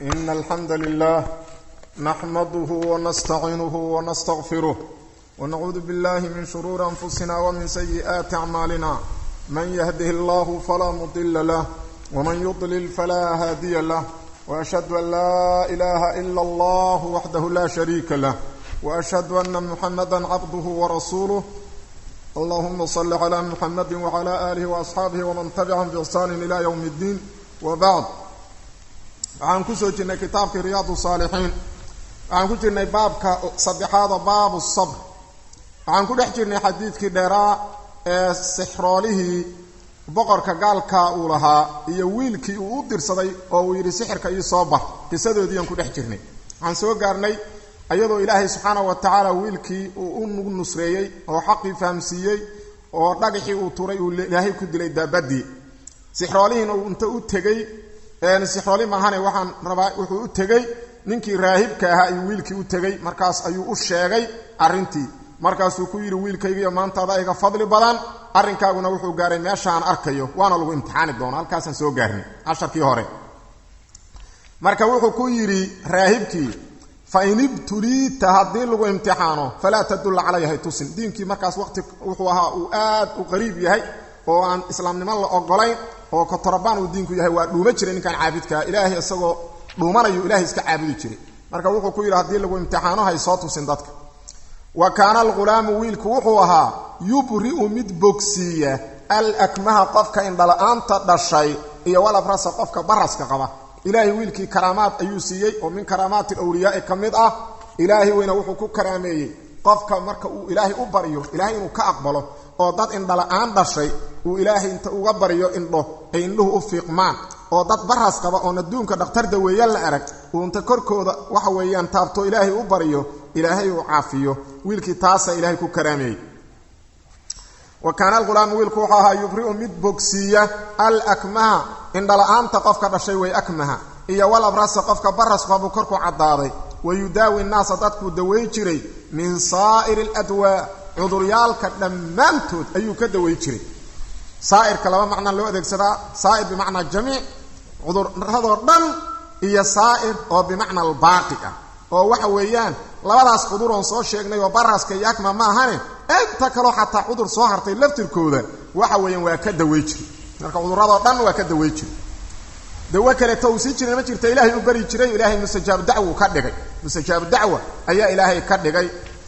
إن الحمد لله نحمده ونستعينه ونستغفره ونعوذ بالله من شرور أنفسنا ومن سيئات أعمالنا من يهده الله فلا مضل له ومن يضلل فلا هادي له وأشهد أن لا إله إلا الله وحده لا شريك له وأشهد أن محمدا عبده ورسوله اللهم صل على محمد وعلى آله وأصحاabه وman تبعهم بإحsان إلى يوم الدين وبعd waxaan ku soo jirnay kitaabkii رiyaad الصاalixiin waxaan ku jirnay baabka saddexaada baab الصبr waxaan ku dhex jirnay xadiidkii dheeraa ee sixroolihii boqorka gaalka uu lahaa iyo wiilkii uu u dirsaday oo uu yidhi sixirka ii soo bar qisadoodiiyaan ku dhex jirnay waxaan soo gaarnay ayadoo ilaahay subxaana wa tacaala wiilkii uu u nusreeyey oo xaqii fahamsiiyey oo dhagaxii uu turay uu ilaahay ku dilay daabadii sixroolihiina uu inta u tegey sixrooli maahane waxaan rabaa wuxuu u tegey ninkii raahibka ahaa ayuu wiilkii u tegey markaas ayuu u sheegay arrintii markaasuu ku yidhi wiilkaygiiyo maantaada iga fadli badan arrinkaaguna wuxuu gaaray meeshaan arkayo waana lagu imtixaani doona halkaasaan soo gaarnay casharkii hore marka wuxuu ku yidhi raahibkii fain ibtuliita haddii lagu imtixaano falaa tadulla calaya hay tusin diinkii markaas waqti wuxuu ahaa uu aad u qariib yahay oo aan islaamnimo la ogolayn oo kotorobaan uu diinku yahay waa dhuuma jiray ninkaan caabidkaa ilaahay isagoo dhuumanayu ilahay iska caabudi jiray marka wuxuu ku yidhi haddii lagu imtixaano hay soo tusin dadka wa kaana alghulaamu wiilku wuxuu ahaa yubri'u mid bogsiiya alakmaha qofka indhala-aanta dhashay iyo walabrasa qofka baraska qaba ilaahay wiilkii karaamaad ayuu siiyey oo min karaamaati awliyaai ka mid ah ilaahay weyna wuxuu ku karaameeyey qofka marka uu ilaahay u baryo ilaahay inuu ka aqbalo oo dad indhala-aan dhashay uu ilaahay inta uga baryo indho ay indhuhu u fiiqmaan oo dad baras qaba oon adduunka dhakhtar daweeya la arag uu inta korkooda waxa weeyaan taabto ilaahay u baryo ilaahay uu caafiyo wiilkii taasa ilaahay ku karaameeyey wa kaana alghulaamu wiilku wuxuu ahaa yubri'u mid bogsiiya alakmaha indhala-aanta qofka dhashay way akmaha iyo walabrasa qofka barasqa buu korku caddaaday wa yudaawi nnaasa dadkuu daweyn jiray min saa'iri aladwaa cuduryaalka dhammaantood ayuu ka daweyn jiray saa'irka laba macnaa loo adeegsadaa saa'ir bimacnaa jamiic cuduradoo dhan iyo saa'ir oo bimacna albaaqi ah oo waxa weeyaan labadaas cuduroon soo sheegnay oo baraska iyo akma ma ahane inta kaloo xataa cudur soo hartay laftirkooda waxa weeyaan waa ka dawey jiray marka cuduradoo dhan waa ka dawey jiray dawo kaleeto uu sii jiray ma jirta ilaahay u bari jiray ilaahay mustajaabu dacwa uu ka dhigay mustajaabu dacwa ayaa ilaahay ka dhigay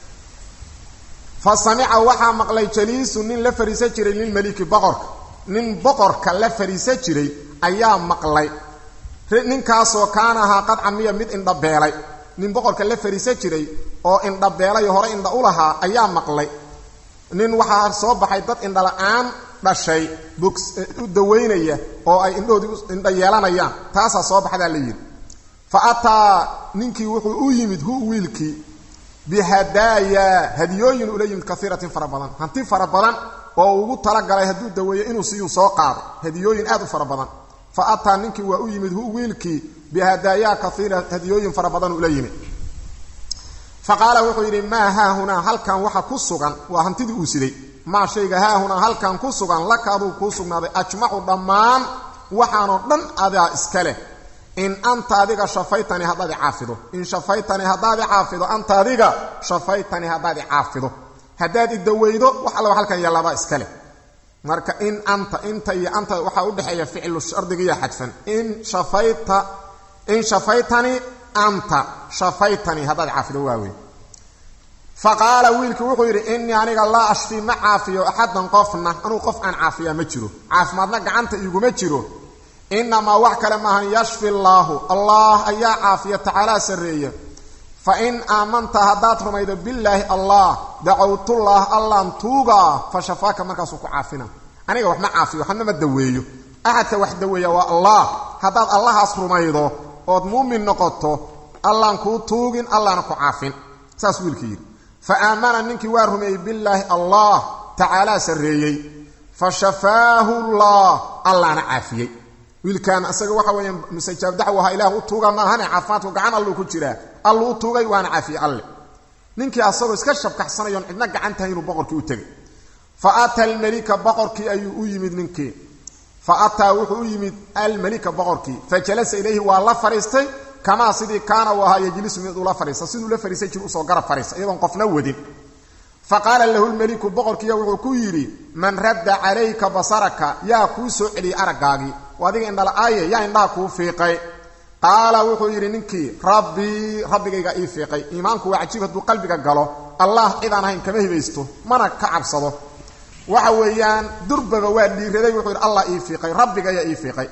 fa samica waxaa maqlay jaliisu nin la fariisan jiray lilmeliki boqorka nin boqorka la fariisan jiray ayaa maqlay ninkaasoo kaana ahaa qad camiya mid indhabeelay nin boqorka la fariisan jiray oo indhabeelay hore indha u lahaa ayaa maqlay nin waxaa soo baxay dad indhala-aan dhashay bogs u daweynaya oo ay indhahoodii indha yeelanayaan taasaa soo baxdaa la yidhi fa ataa ninkii wuxuu u yimid hu wiilkii bihadaaya hadiyooyin ula yimid kaiiratin fara badan hanti fara badan oo ugu talagalay hadduu daweeyo inuu siyuu soo qaado hadiyooyin aad u fara badan fa ataa ninkii waa u yimid hu wiilkii bihadaayaa kaiira hadiyooyin fara badan ula yimid fa qaala wuxuu yidhi maa haahunaa halkan waxa ku sugan waa hantidii uu siday maa shayga haahunaa halkan ku sugan laka aduu kuu sugnaaday ajmacu dhammaan waxaanoo dhan adaa iska leh in anta adiga shafaytani haddaad i caafido in shafaytani haddaad i caafido anta adiga shafaytani haddaad i caafido haddaad i daweydo wax alla halkan yallaabaa iska leh marka in anta inta iyo anta waxaa udhexeeya ficlu shardigiiyo xadfan in shafayta in shafaytani anta shafaytani haddaad caafido waaweyn fa qaala wiilkii wuxuu yidhi innii aniga laa ashfii ma caafiyo axadan qofna anuu qof aan caafiyaa ma jiro caafimaadna gacanta iguma jiro innamaa wax kale maahan yashfi allaahu allah ayaa caafiya tacaalaa sarreeya fa in aamanta haddaad rumaydo billaahi allah dacowtullah allaan tuugaa fa shafaaka markaasuu ku caafina aniga wax ma caafiyo waxna ma daweeyo axadka wax daweeya waa allah haddaad allahaas rumaydo ood muumin noqoto allaan kuu tuugin allaana ku caafin saas wiilkii yidhi fa aamana ninkii waa rumeeyey billaahi allah tacaalaa sarreeyey fa shafaahu llah allaana caafiyey wiilkan isaga waxa weeyaan mustajaab dacwo ahaa ilaah u tuuga ma ahane caafimaadku gacan alluu ku jiraa alluu u tuugay waana caafiyey alle ninkii asagoo iska shabkaxsanayoon cidna gacan tahay inuu boqorkii u tegay fa ata almelika boqorkii ayuu u yimid ninkii fa ataa wuxuu u yimid almelika boqorkii fa jalasa ilayhi waa la fadhiistay kamaa sidii kaana uu ahaa yejlisu mid ula fadhiisa siduu la fadhiisan jir usoo garab fadhiisa iyadoon qofna wadin fa qaala lahu lmeliku boqorkiiya wuxuu ku yidhi man radda calayka basaraka yaa kuu soo celiyey araggaagii oo adiga indhala-aaye yaa indhaha kuu fiiqay qaala wuxuu yidhi ninkii rabbii rabbigayga ii fiiqay iimaanku waa cajiib hadduu qalbiga galo allah cidaan ahayn kama hibaysto mana ka cabsado waxa weeyaan durbaba waa dhiiraday wuxuu yidhi allah ii fiiqay rabbigayaa ii fiiqay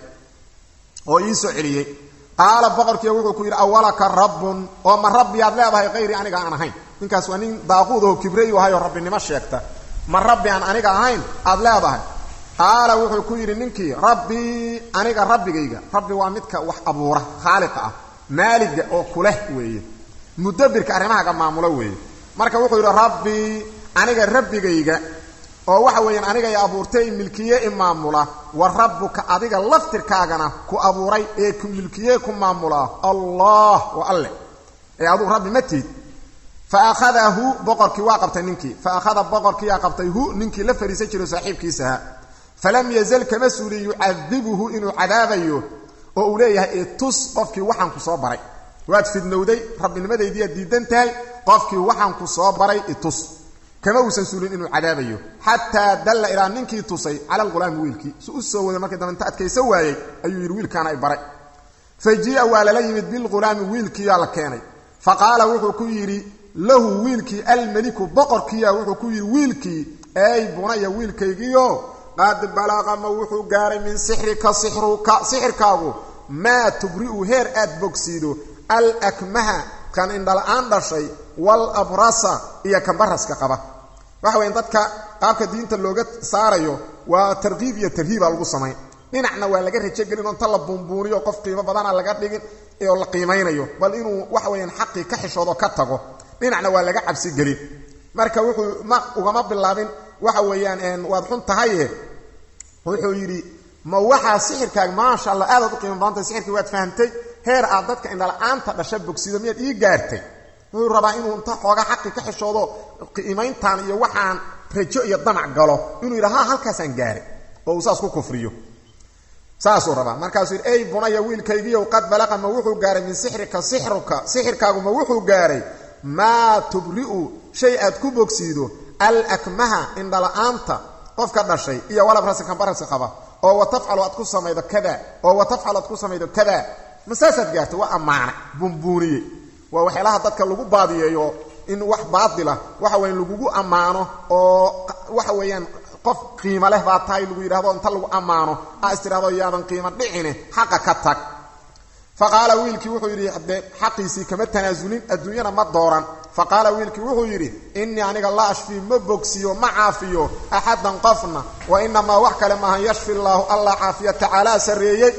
oo ii soo celiyey qaala boqorkiiya wuxuu ku yidhi awalaka rabbun oo ma rabbiyaad leedahay hayri aniga aan ahayn ninkaas waa nin daaquud oo kibrayu ahayoo rabbinimo sheegta ma rabbi aan aniga ahayn aad leedahay qaala wuxuu ku yidhi ninkii rabbii aniga rabbigayga rabbi waa midka wax abuura khaaliqa ah maaliga oo kuleh weeye mudabirka arrimahaaga maamulo weeye marka wuxuu yidhi rabbii aniga rabbigayga oo waxa weeyaan aniga i abuurtay milkiye i maamula wa rabbuka adiga laftirkaagana ku abuuray ee ku milkiye ku maamulaa allah wa alle ee aduu rabbi ma tiid fa akhadahu boqorkii waa qabtay ninkii fa akhada boqorkiiyaa qabtay hu ninkii la fadhiisan jiro saaxiibkiisaha falam yazal kama suulin yucadibuhu inuu cadaabayo oo uu leeyahay itus qofkii waxaan ku soo baray waad fidnowday rabbinimadaydiiaad diidan tahay qofkii waxaan ku soo baray itus kama uusan suulin inuu cadaabayo xataa dalla ilaa ninkii tusay cala alghulaami wiilkii su u soo waday markii dambe inta adkaysa waayey ayuu yidhi wiilkaana ay baray fa jii'a waa lala yimid bilghulaami wiilkiiyaa la keenay fa qaala wuxuu ku yidhi lahu wiilkii almeliku boqorkiiya wuxuu ku yidhi wiilkii ey bunaya wiilkaygiio qad balaqa ma wuxuu gaaray min sixrika sixruka sixirkaagu maa tubri'u heer aad bogsiido alakmaha kan indhala-aan dhashay walabrasa iyo kan baraska qaba waxa weya dadka qaabka diinta looga saarayo waa tarkiib iyo tarhiiba lagu samayn dhinacna waa laga rajogelin oo inta la buunbuuniyo qof qiimo badana laga dhigin oo la qiimaynayo bal inuu waxa weyaan xaqii ka xishoodo ka tago dhinacna waa laga cabsi gelin marka wuxuu ma ugama bilaabin waxa weeyaan waad xun tahaye wuxuu yidhi ma waxaa sixirkaaga maasha allah aadaad u qiimo badantay sixirkii waad fahamtay heer aad dadka indhala-aanta dhasha bogsido miyaad ii gaartay wuxuu rabaa inuu inta xoogaa xaqi ka xishoodo qiimayntaan iyo waxaan rajo iyo damac galo inuu yidha ha halkaasaan gaaray oo uu saas ku kufriyo saasuu rabaa markaasuu yidhi ey bunaya wiilkaygiiyow qad balaqa ma wuxuu gaaray min sixrika sixruka sixirkaagu ma wuxuu gaaray maa tubri'u shay aad ku bogsiido alakmaha indhala-aanta qofka dhashay iyo walabrasikan barasi qaba oo wa tafcalu aad ku samaydo kada oo wa tafcalu aad ku samaydo kada ma saasaad gaartay waa ammaanay buunbuuniyey waa waxyaalaha dadka lagu baadiyeeyo in wax baatila waxa weyan lagugu ammaano oo waxa weeyaan qof qiimo leh baa tahay lagu yidhahdo inta lagu ammaano aa istidhahdo yaadan qiimo dhicine xaqa ka tag fa qaala wiilkii wuxuu yidhi haddee xaqiisii kama tanaasulin adduunyana ma dooran fa qaala wiilkii wuxuu yidhi innii aniga la ashfii ma bogsiyo ma caafiyo axaddan qofna wa inamaa wax kale maahan yashfi llaahu allah caafiya tacaalaa sarreeyey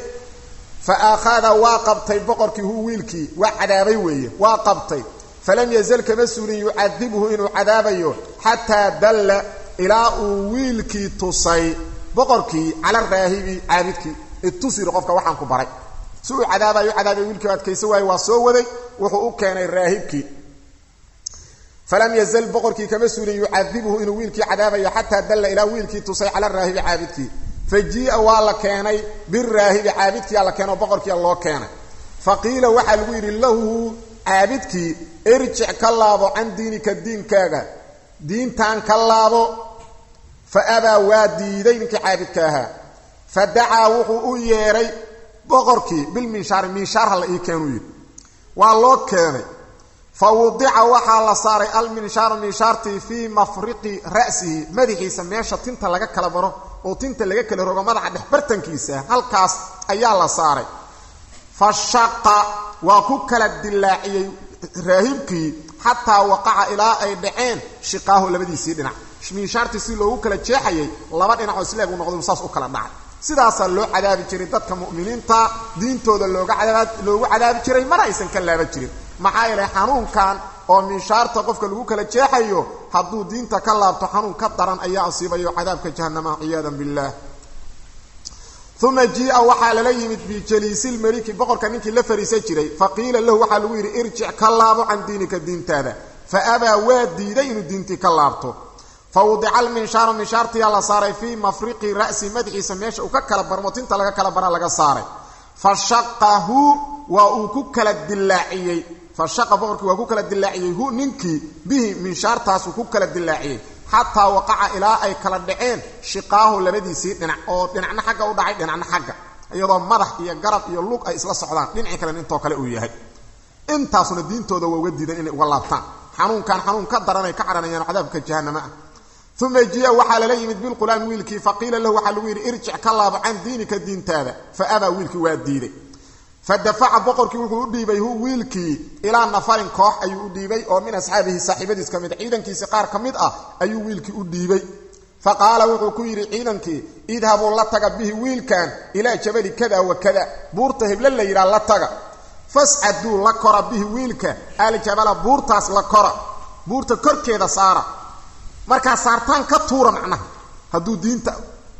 fa akhada waa qabtay boqorkii hu wiilkii waa cadaabay weeye waa qabtay falam yazal kama suulin yucadibhu inuu cadaabayo xataa dalla ilaa uu wiilkii tusay boqorkii cala raahibi caabidkii itus yidhi qofka waxaan ku baray si uu cadaabayo u cadaabay wiilkii o adkaysa waaye waa soo waday wuxuu u keenay raahibkii falam yazal boqorkii kama suulin yucadibhu inuu wiilkii cadaabayo xataa dalla ilaa wiilkii tusay cala raahibi caabidkii fa jii'a waa la keenay biraahibi caabidkiyaa la keenay oo boqorkiia loo keenay fa qiila waxaa lagu yidhi lahu caabidkii irjic ka laabo can diinika diinkaaga diintan ka laabo fa abaa waa diiday ninkii caabidka ahaa fa dacaa wuxuu u yeedhay boqorkii bilminshaari minshaar ha la ii keenuu yidhi waa loo keenay fa wudica waxaa la saaray alminshaaru minshaartii fii mafriqi ra'sihi madaxiisa meesha tinta laga kala baro oo tinta laga kala rogo madaxa dhex bartankiisa halkaas ayaa la saaray fa shaqa waa ku kala dilaaciyey raahibkii xataa waqaca ilaa ay dhaceen shiqaahu labadiisii dhinac minshaartii si loogu kala jeexayay laba dhinacoo isleeg u noqday saas u kala dhacay sidaasaa loo cadaabi jiray dadka mu'miniinta diintooda looga cadaab loogu cadaabi jiray mana aysan ka laaban jirin maxaa yeelay xanuunkan oo minshaarta qofka lagu kala jeexayo hadduu diinta ka laabto xanuun ka daran ayaa asiibayo cadaabka jahannama ciyaadan billaah uma jii'a waxaa lala yimid bijaliisilmeliki boqorka ninkii la fariisan jiray fa qiila lahu waxaa lagu yidhi irjic ka laabo can diinika diintaada fa abaa waa diiday inuu diintii ka laabto fa wudica alminshaaru minshaartiyaa la saaray fii mafriqi ra'si madaxiisa meesha uu ka kala barmo tinta laga kala bara laga saaray fa shaqahu waa uu ku kala dilaaciyey fa shaqa boqorkii waa ku kala dilaaciyey hu ninkii bihi minshaartaasuu ku kala dilaaciyey xataa waqaca ilaa ay kala dhaceen shiqaahu labadiisii dhinac oo dhinacna xagga u dhacay dhinacna xagga iyadoo madax iyo garab iyo lug ay isla socdaan dhinacii kalen intoo kale uu yahay intaasuna diintooda waa uga diidan inay uga laabtaan xanuunkan xanuun ka daranay ka caranayaan cadaabka jahanama ah uma jiya waxaa lala yimid bilqulaami wiilkii faqiila lahu waxaa lagu yidhi irjic ka laabo can diinika diintaada fa abaa wiilkii waa diiday fa dafaca boqorkii wuxuu u dhiibay hu wiilkii ilaa nafarin koox ayuu u dhiibay oo min asxaabihi saaxiibadiis ka mid ciidankiisi qaar ka mid ah ayuu wiilkii u dhiibay fa qaala wuxuu ku yidhi ciidankii idhabuu la taga bihi wiilkan ilaa jabali kada wa kada buurta heble la yidhaha la taga fascaduu la kora bihi wiilka aljabala buurtaas la kora buurta korkeeda saara markaa saartaan ka tuura macnaha hadduu diinta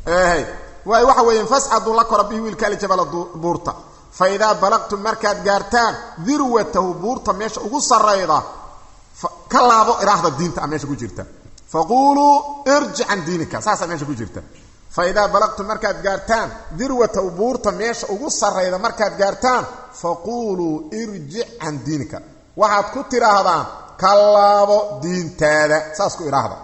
waay waxa weeyaan fascaduu la kora bihi wiilka aljabala buurta fa idaa balaqtum markaad gaartaan dirwatahu buurta meesha ugu sarayda ka laabo iraahda diinta a meesha ku jirta faquuluu irjic can diinika saasaa meesha ku jirta fa idaa balaqtum markaad gaartaan dirwatahu buurta meesha ugu sarayda markaad gaartaan faquuluu irjic can diinika waxaad ku tidhaahdaan ka laabo diintaada saas ku idhaahda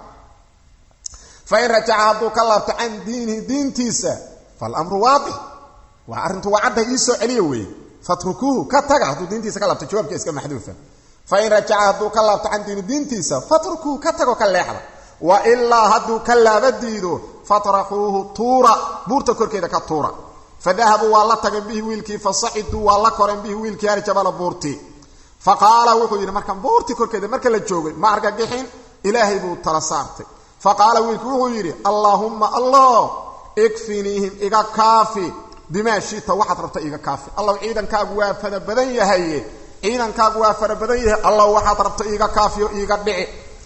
fa in rajaca hadduu ka laabto can diinihi diintiisa falamru waadix waa arrintu waa cadda iisoo celiya weeye fatrukuuhu ka taga hadduu diintiisa ka laabto jawaabka iska maxduufa fa in rajaca hadduu ka laabto can diini diintiisa fatrukuuhu ka tago ka leexda wa ilaa hadduu ka laaba diido fatraxuuhu tuura buurta korkeeda ka tuura fadahabuu waa la tageen bihi wiilkii fasaciduu waa la koreen bihi wiilkii aljabala buurtii fa qaala wuxuu yidhi markaan buurtii korkeeda marka la joogay ma argagixin ilaahay buu tala saartay fa qaala wiilkii wuxuu yidhi allaahumma allah ikfiniihim iga kaafi bimaa shita waxaad rabta iga kaafi allaw ciidankaagu waa fara badan yahaye ciidankaagu waa fara badan yahay allaw waxaad rabta iiga kaafiyo iiga dhici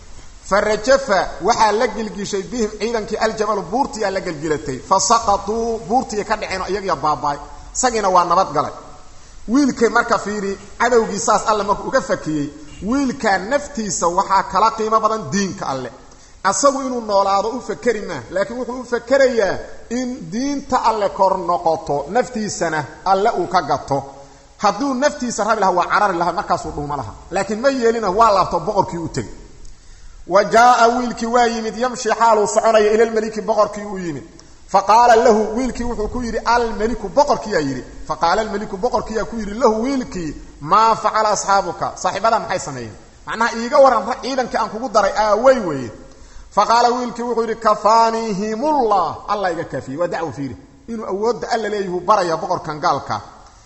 fa rajafa waxaa la gelgishay bihim ciidankii aljabalu buurtii aa la gelgilatay fa saqatuu buurtii ka dhaceen iyagiya baabaay isagiina waa nabadgalay wiilkay marka fiiri cadowgii saas alle markuu uga fakiyey wiilkaa naftiisa waxaa kala qiimo badan diinka alle asagu inuu noolaado u fakeri maa laakiin wuxuu u fakerayaa in diinta alle kor noqoto naftiisana alle uu ka gato hadduu naftiisa rabi laha waa carari laha markaasuu dhuuma laha laakiin ma yeelina waa laabto boqorkii u tegey wa jaaa wiilkii waa yimid yamshi xaaluu soconaya ilalmeliki boqorkii uu yimid fa qaala lahu wiilkii wuxuu ku yidhi almeliku boqorkiyaa yidhi fa qaala almeliku boqorkiyaa ku yidhi lahu wiilkii maa facala asxaabuka saaxiibadaa maxay sameeyeen macnaha iiga waran ciidankii aan kugu daray aawey weeye fa qaala wiilkii wuxuu yidhi kafaanihimullah allah iga kaafiyey waa dacwo fiiri inuu awoodda alla leeyahuu baraya boqorkan gaalka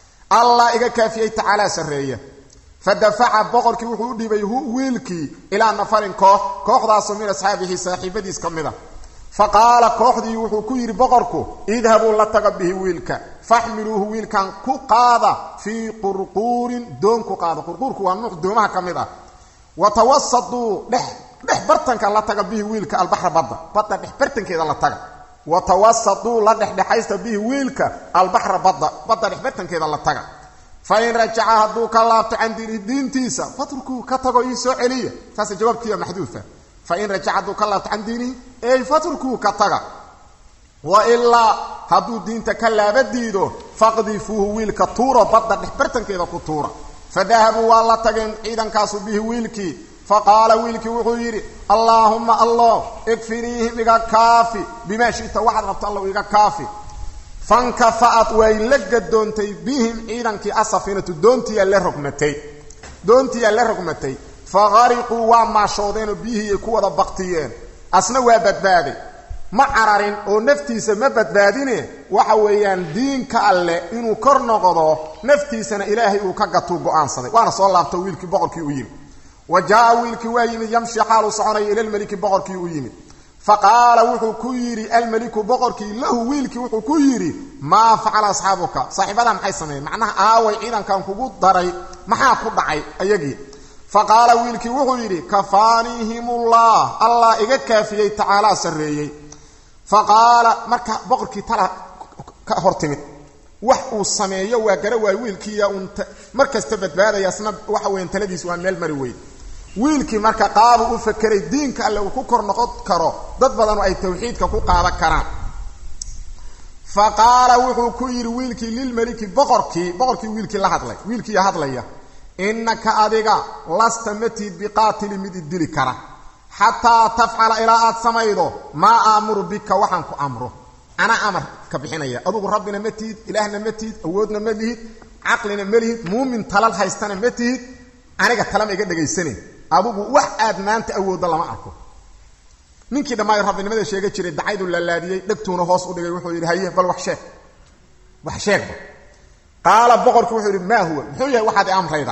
allah iga kaafiyey tacaalaa sarreeya fa dafaca boqorkii wuxuu u dhibay hu wiilkii ilaa nafarin koox kooxdaasoo min asxaabihi saaxiibadiis ka mid a fa qaala kooxdii wuxuu ku yidhi boqorku idhabuu la taga bihi wiilka faxmiluuhu wiilkan ku qaada fii qurquurin doon ku qaada qurquurku waa nuuc doomaha ka mid ah wa tawasaduu dhex dhex bartanka la taga bihi wiilka albaxra badda badda dhex bartankeeda la taga wa tawasaduu la dhexdhexaysta bihi wiilka albaxra badda badda dhex bartankeeda la taga fa in rajaca hadduu ka laabto can diinihi diintiisa fatrukuu ka tago ii soo celiya saasa jawaabkiiya maxduufa fa in rajaca hadduu ka laabto can diinihi ey fatrukuu ka taga wa ilaa hadduu diinta ka laaba diido faqdifuuhu wiilka tuuro badda dhex bartankeeda ku tuura fa dahabuu waa la tageen ciidankaasu bihi wiilkii fa qaala wiilkii wuxuu yidhi allaahumma allah ikfiniihim iga kaafi bimaa shita waxaad rabto allow iga kaafi fankafa'at way la gadoontay bihim ciidankii asafiinatu doontiyaa la rogmatay doontiyaa la rogmatay fa qariquu waa maashoodeenoo biyihii ku wada baktiyeen asna waa badbaaday ma cararin oo naftiisa ma badbaadine waxa weeyaan diinka alleh inuu kor noqdo naftiisana ilaahay uu ka gatuu go'aansaday waana soo laabto wiilkii boqorkii u yimid wa jaa wiilkii waa yimid yamshi xaaluu soconaya ilalmeliki boqorkii u yimid fa qaala wuxuu ku yidhi almeliku boqorkii lahu wiilkii wuxuu ku yidhi maa facala asxaabuka saaxiibadaa maxay sameeyeen macnaha aaway ciidankan kugu daray maxaa ku dhacay ayagii fa qaala wiilkii wuxuu yidhi kafaanihimullah allah iga kaafiyey tacaalaa sarreeyey fa qaala marka boqorkii tala ka hor timid wax uu sameeyo waa gara waay wiilkiiya uun mar kasta badbaadaya asna waxa weyan taladiis waa meel mari weyn wiilkii marka qaabu u fakeray diinka alle uu ku kor noqon karo dad badanu ay tawxiidka ku qaadan karaan fa qaala wuxuu ku yidhi wiilkii lilmeliki boqorkii boqorkii wiilkii la hadlay wiilkiiya hadlaya innaka adiga lasta matid biqaatili mid idili kara xataa tafcala ilaa aad samaydo maa aamuru bika waxaan ku amro anaa amar ka bixinaya adugu rabbina ma tihid ilaahna ma tihid awoodna ma lihid caqlina ma lihid muumin talal haystana ma tihid aniga talama iga dhagaysanayn adugu wax aad maanta awoodda lama arko ninkii dhammaayo rabbinimada sheega jiray dacaydu laalaadiyey dhegtuuna hoos u dhigay wuxuu yidhi haye bal wax sheeg wax sheegba qaala boqorkii wuxuu yidhi maa huwa muxuu yahay waxaad i amrayda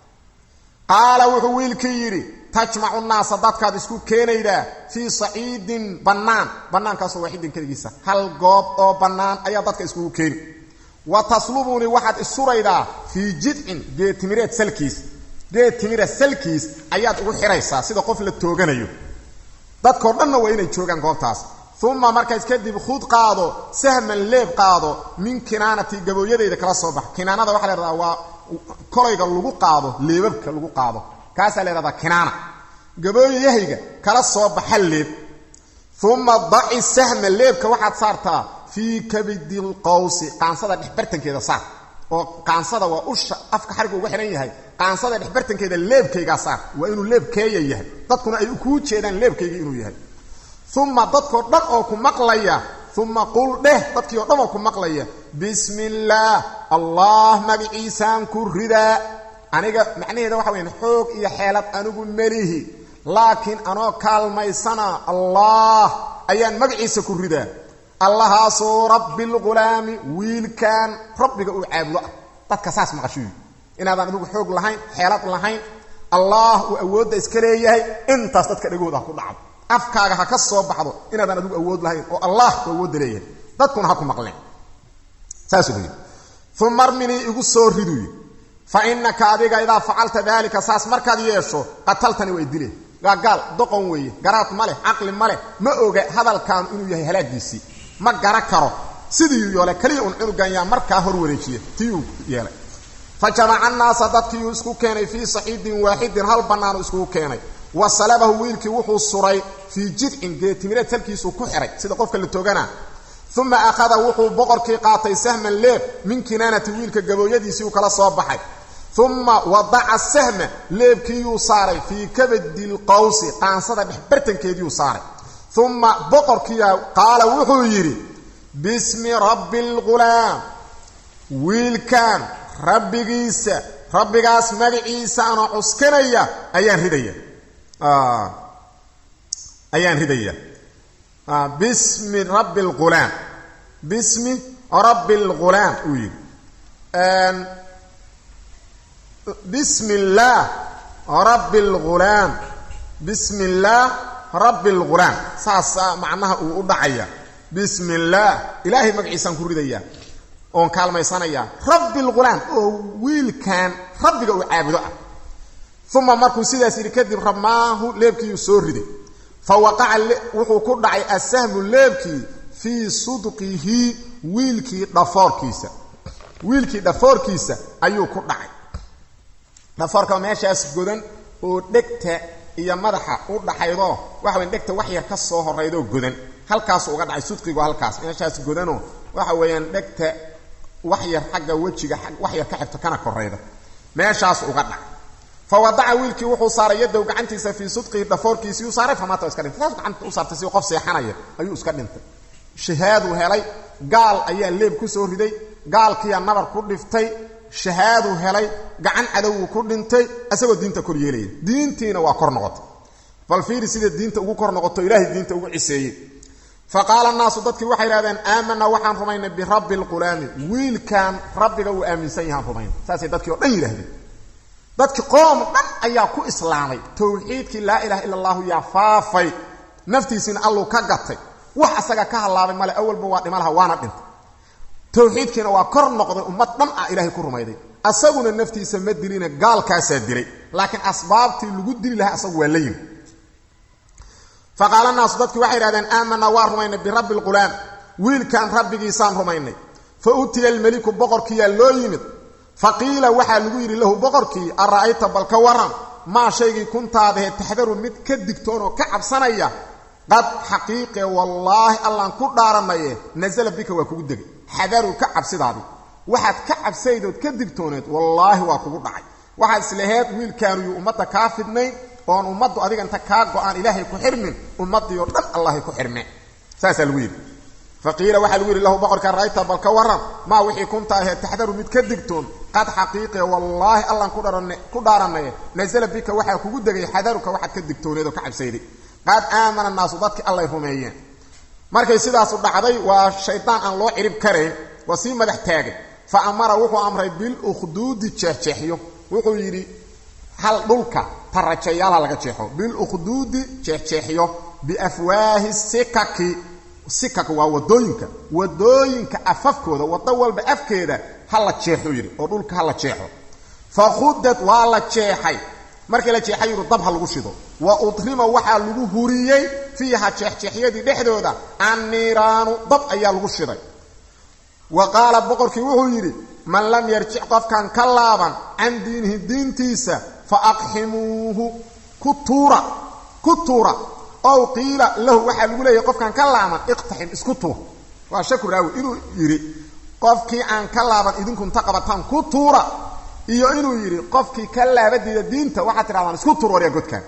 qaala wuxuu wiilkii yidhi tajmacu naasa dadkaad isku keenaydaa fii saciidin bannaan bannaankaasoo waaxidin keligiisa hal goob oo bannaan ayaa dadka iskugu keeni wa taslubunii waxaad isuraydaa fii jidcin geetimireed salkiis geed timira salkiis ayaad ugu xidhaysaa sida qof la tooganayo dadkao dhanna waa inay joogaan goobtaas uma markaas kadib khud qaado sahman leeb qaado min kinaanati gabooyadayda kala soo bax kinaanada waxa la hahdaa waa kolayga lagu qaado leebabka lagu qaado kaasaa la yhahdaa kinaana gabooyahayga kala soo baxa leeb uma daci sahma leebka waxaad saartaa fii kabidi lqawsi qaansada dhexbartankeeda saar oo qaansada waa usha afka xariga uga xidhan yahay qaansada dhexbartankeeda leebkaygaa saar waa inuu leebkeeya yahay dadkuna ay kuu jeedaan leebkayga inuu yahay uma dadkoo dhan oo ku maqlaya uma qul dheh dadkii oo dhan oo ku maqlaya bismi illaah allah magaciisaan ku ridaa aniga macnaheeda waxa weyaan xoog iyo xeelad anigu melihi laakiin anoo kaalmaysana allah ayaan magaciisa ku ridaa allahaasoo rabbi lghulaami wiilkan rabbiga uu caabudo ah dadka saas maqashuy inaadaan adigu xoog lahayn xeelad lahayn allah uu awoodda iska leeyahay intaas dadka dhagooda ha ku dhacdo afkaaga ha ka soo baxdo inaadaan adigu awood lahayn oo allah uu awoodda leeyahay dadkuna ha ku maqleen saasuu yidhi uma arminii igu soo riduy fa inaka adiga idaa facalta daalika saas markaad yeesho qataltani way dile gaagaal doqon weeye garaad ma leh caqli ma leh ma oga hadalkaanu inuu yahay halaagiisii ma gara karo sidii yoole keliya un cunugan yaa markaa hor wareejiya tiiuu yeelay fa jamaca annaasa dadkiiuu isku keenay fii saxiidin waaxidin hal bannaanu iskugu keenay wa salabahu wiilkii wuxuu suray fii jidcin geetimireed salkiisuu ku xihay sida qofka la toogana uma akhada wuxuu boqorkii qaatay sahman leeb min kinaanati wiilka gabooyadiisii uu kala soo baxay uma wadaca sahma leebkiiyuu saaray fii kabadi lqawsi qaansada dhexbartankeediiuu saaray uma boqorkiia qaala wuxuu yidhi bismi rabbi lghulaam wiilkan rabbigiisa rabbigaas magaciisa anoo cuskanaya ayaan ridaya ayaan ridaya bismi rabbi lghulaam bismi rabbi lghulaam uu yidhi bismi illaah rabbi lghulaam bismi illaah rabbi lghulaam saasaa macnaha uu u dhacaya bismi illaah ilaahay magaciisaan ku ridayaa oon kaalmaysanayaa rabbi lghulaam oo wiilkan rabbiga uu caabudo ah uma markuu sidaas yidhi kadib ramaahu leebkiiuu soo riday fa waqaca wuxuu ku dhacay asahmu leebkii fii sudqihi wiilkii dhafoorkiisa wiilkii dhafoorkiisa ayuu ku dhacay dhafoorka meeshaas godan oo dhegta iyo madaxa u dhaxaydoo waxa weyan dhegta wax yar ka soo horaydoo godan halkaasu uga dhacay sudqigu halkaas meeshaas godanoo waxa weeyaan dhegta wax yar xagga wejiga wax yar ka xigto kana korayda meeshaas uga dhacay fa wadaca wiilkii wuxuu saaray yadow gacantiisa fii sudqihi dhafoorkiisii u saaray famaata iska dhintay saas gacanta u saartay si qof seexanaya ayuu iska dhintay shahaaduu helay gaal ayaa leeb ku soo riday gaalkiiyaa nabar ku dhiftay shahaaduu helay gacan cadowuu ku dhintay isagoo diinta kor yeelaya diintiina waa kor noqotay bal fiiri sida diinta ugu kor noqoto ilaahay diinta ugu ciseeyey fa qaala naasu dadkii waxay idhahdeen aamanaa waxaan rumaynay birabbi lqulaami wiilkan rabbiga uu aaminsan yahaan rumaynay saasay dadkii o dhan yidhahdeen dadkii qoom dhan ayaa ku islaamay towxiidkii laa ilaha ila allahu yaa faafay naftiisiina alluu ka gatay wax asaga ka hallaabay male awalba waa dhima laha waana dhintay towxiidkiina waa kor noqday ummad dhan ah ilaahay ku rumayday asaguna naftiisa ma dilina gaalkaasaa dilay laakiin asbaabtii lagu dili lahaa asagu waa la yimi fa qaala naasu dadkii waxay idhahdeen aamanaa waa rumaynay birabbi lqulaam wiilkan rabbigiisaan rumaynay fa utiya almeliku boqorkiiyaa loo yimid fa qiila waxaa lagu yidhi lahu boqorkii ara'ayta bal ka waran maa shaygii kuntaadahe taxdaru mid ka digtoon oo ka cabsanaya qad xaqiiqe wallaahi allaan ku dhaaranaye nasala bika waa kugu degay xadaru ka cabsidaadi waxaad ka cabsaydood ka digtooneed wallaahi waa kugu dhacay waxaad islaheed wiilkaanu yuu ummadda kaa fidnayn oon ummaddu adiga inta kaa go-aan ilaahay ku xirmin ummaddii oo dhan allahay ku xirme saasaa lagu yidhi faqiila waxaa lagu yidhi lahu boqorka rayta bal ka waran maa wixii kunta ahee taxdaru mid ka digtoon qad xaqiiqe wallaahi allaan ku dhaaranaye nasala bika waxaa kugu degay xadaruka waxaad ka digtooneed oo ka cabsayday qad aamana naasu dadkii allay rumeeyeen markay sidaasu dhacday waa shaydaan aan loo cirib karayn waa sii madax taagay fa amara wuxuu amray bilukhduudi jeexjeexyo wuxuu yidhi hal dhulka tarajayaal ha laga jeexo bilukhduudi jeexjeexyo biafwaahi sikaki sikak waa wadooyinka wadooyinka afafkooda wado walba afkeeda ha la jeexuu yidhi oo dhulka ha la jeexo fa khudad waa la jeexay markii la jeexay yidhu dab ha lagu shido wa udrima waxaa lagu huriyey fiiha jeexjeexyadii dhexdooda anniiraanu dab ayaa lagu shiday wa qaala boqorkii wuxuu yidhi man lam yarjic qofkan ka laaban can diinihi diintiisa fa aqximuuhu ku tuura ku tuura ow qiila lahu waxaa lagu leeyahay qofkaan ka laaban iqtaxim isku tuur waa shaku raawi inuu yidhi qofkii aan ka laaban idinku inta qabataan ku tuura iyo inuu yidhi qofkii ka laabadiida diinta waxaad tidhahdaan isku tuur waryaa godkaan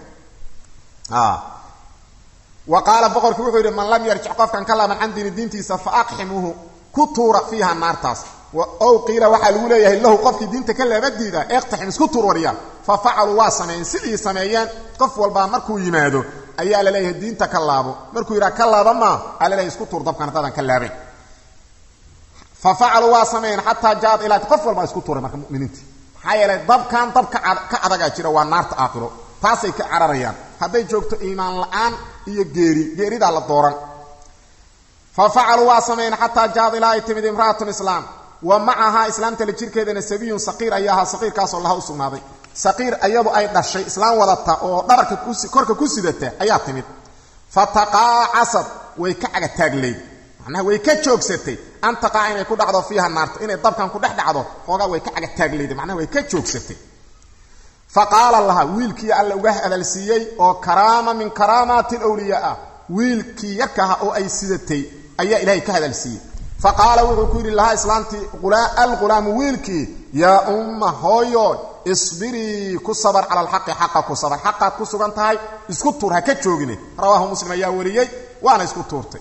wa qaala boqorkii wuxuu yidhi man lam yarjic qofkaan ka laaban can diini diintiisa fa aqximuuhu ku tuura fiiha naartaas ow qiila waxaa lagu leeyahay lahu qofkii diinta ka laabadiida iqtaxim isku tuur waryaa fa facaluu waa sameeyeen sidii sameeyeen qof walbaa markuu yimaado ayaa la leeyahay diinta ka laabo markuu yidhaha ka laaba maa aa la leeyahay isku tuur dabkan haddaadan ka laabayn fa facaluu waa sameeyeen xataa jaad ilaa qof walbaa isku tuuray marka muminiintii maxaa yeelay dabkan dab ka adagaa jira waa naarta aakhiro taasay ka cararayaan hadday joogto iimaan la-aan iyo geeri geeridaa la dooran fa facaluu waa sameeyeen xataa jaad ilaa ay timid imra'atun islaam wa macahaa islaamta la jirkeedana sabiyun saqiir ayaa ahaa saqiirkaasoo laha u sugnaaday saqiir iyadu ay dhashay islaam wadata oo dhabarka korka ku sidata ayaa timid fa taqaacasad way ka cagataagleyd macnaha way ka joogsatay an taqaaca inay ku dhacdo fiiha naarta inay dabkan ku dhex dhacdo xoogaa way ka cagataaglayday macnaha way ka joogsatay fa qaala laha wiilkii alla uga hadalsiiyey oo karaama min karaamaati lwliyaa ah wiilkii yarkaha oo ay sidatay ayaa ilaahay ka hadalsiiyey fa qaala wuxuu ku yidhi lahaa islaamtii alghulaamu wiilkii yaa umma hooyo isbirii ku sabar cala alxaqi xaqa ku sabar xaqaad ku sugan tahay isku tuur ha ka joogine rawaahu muslim ayaa wariyey waana isku tuurtay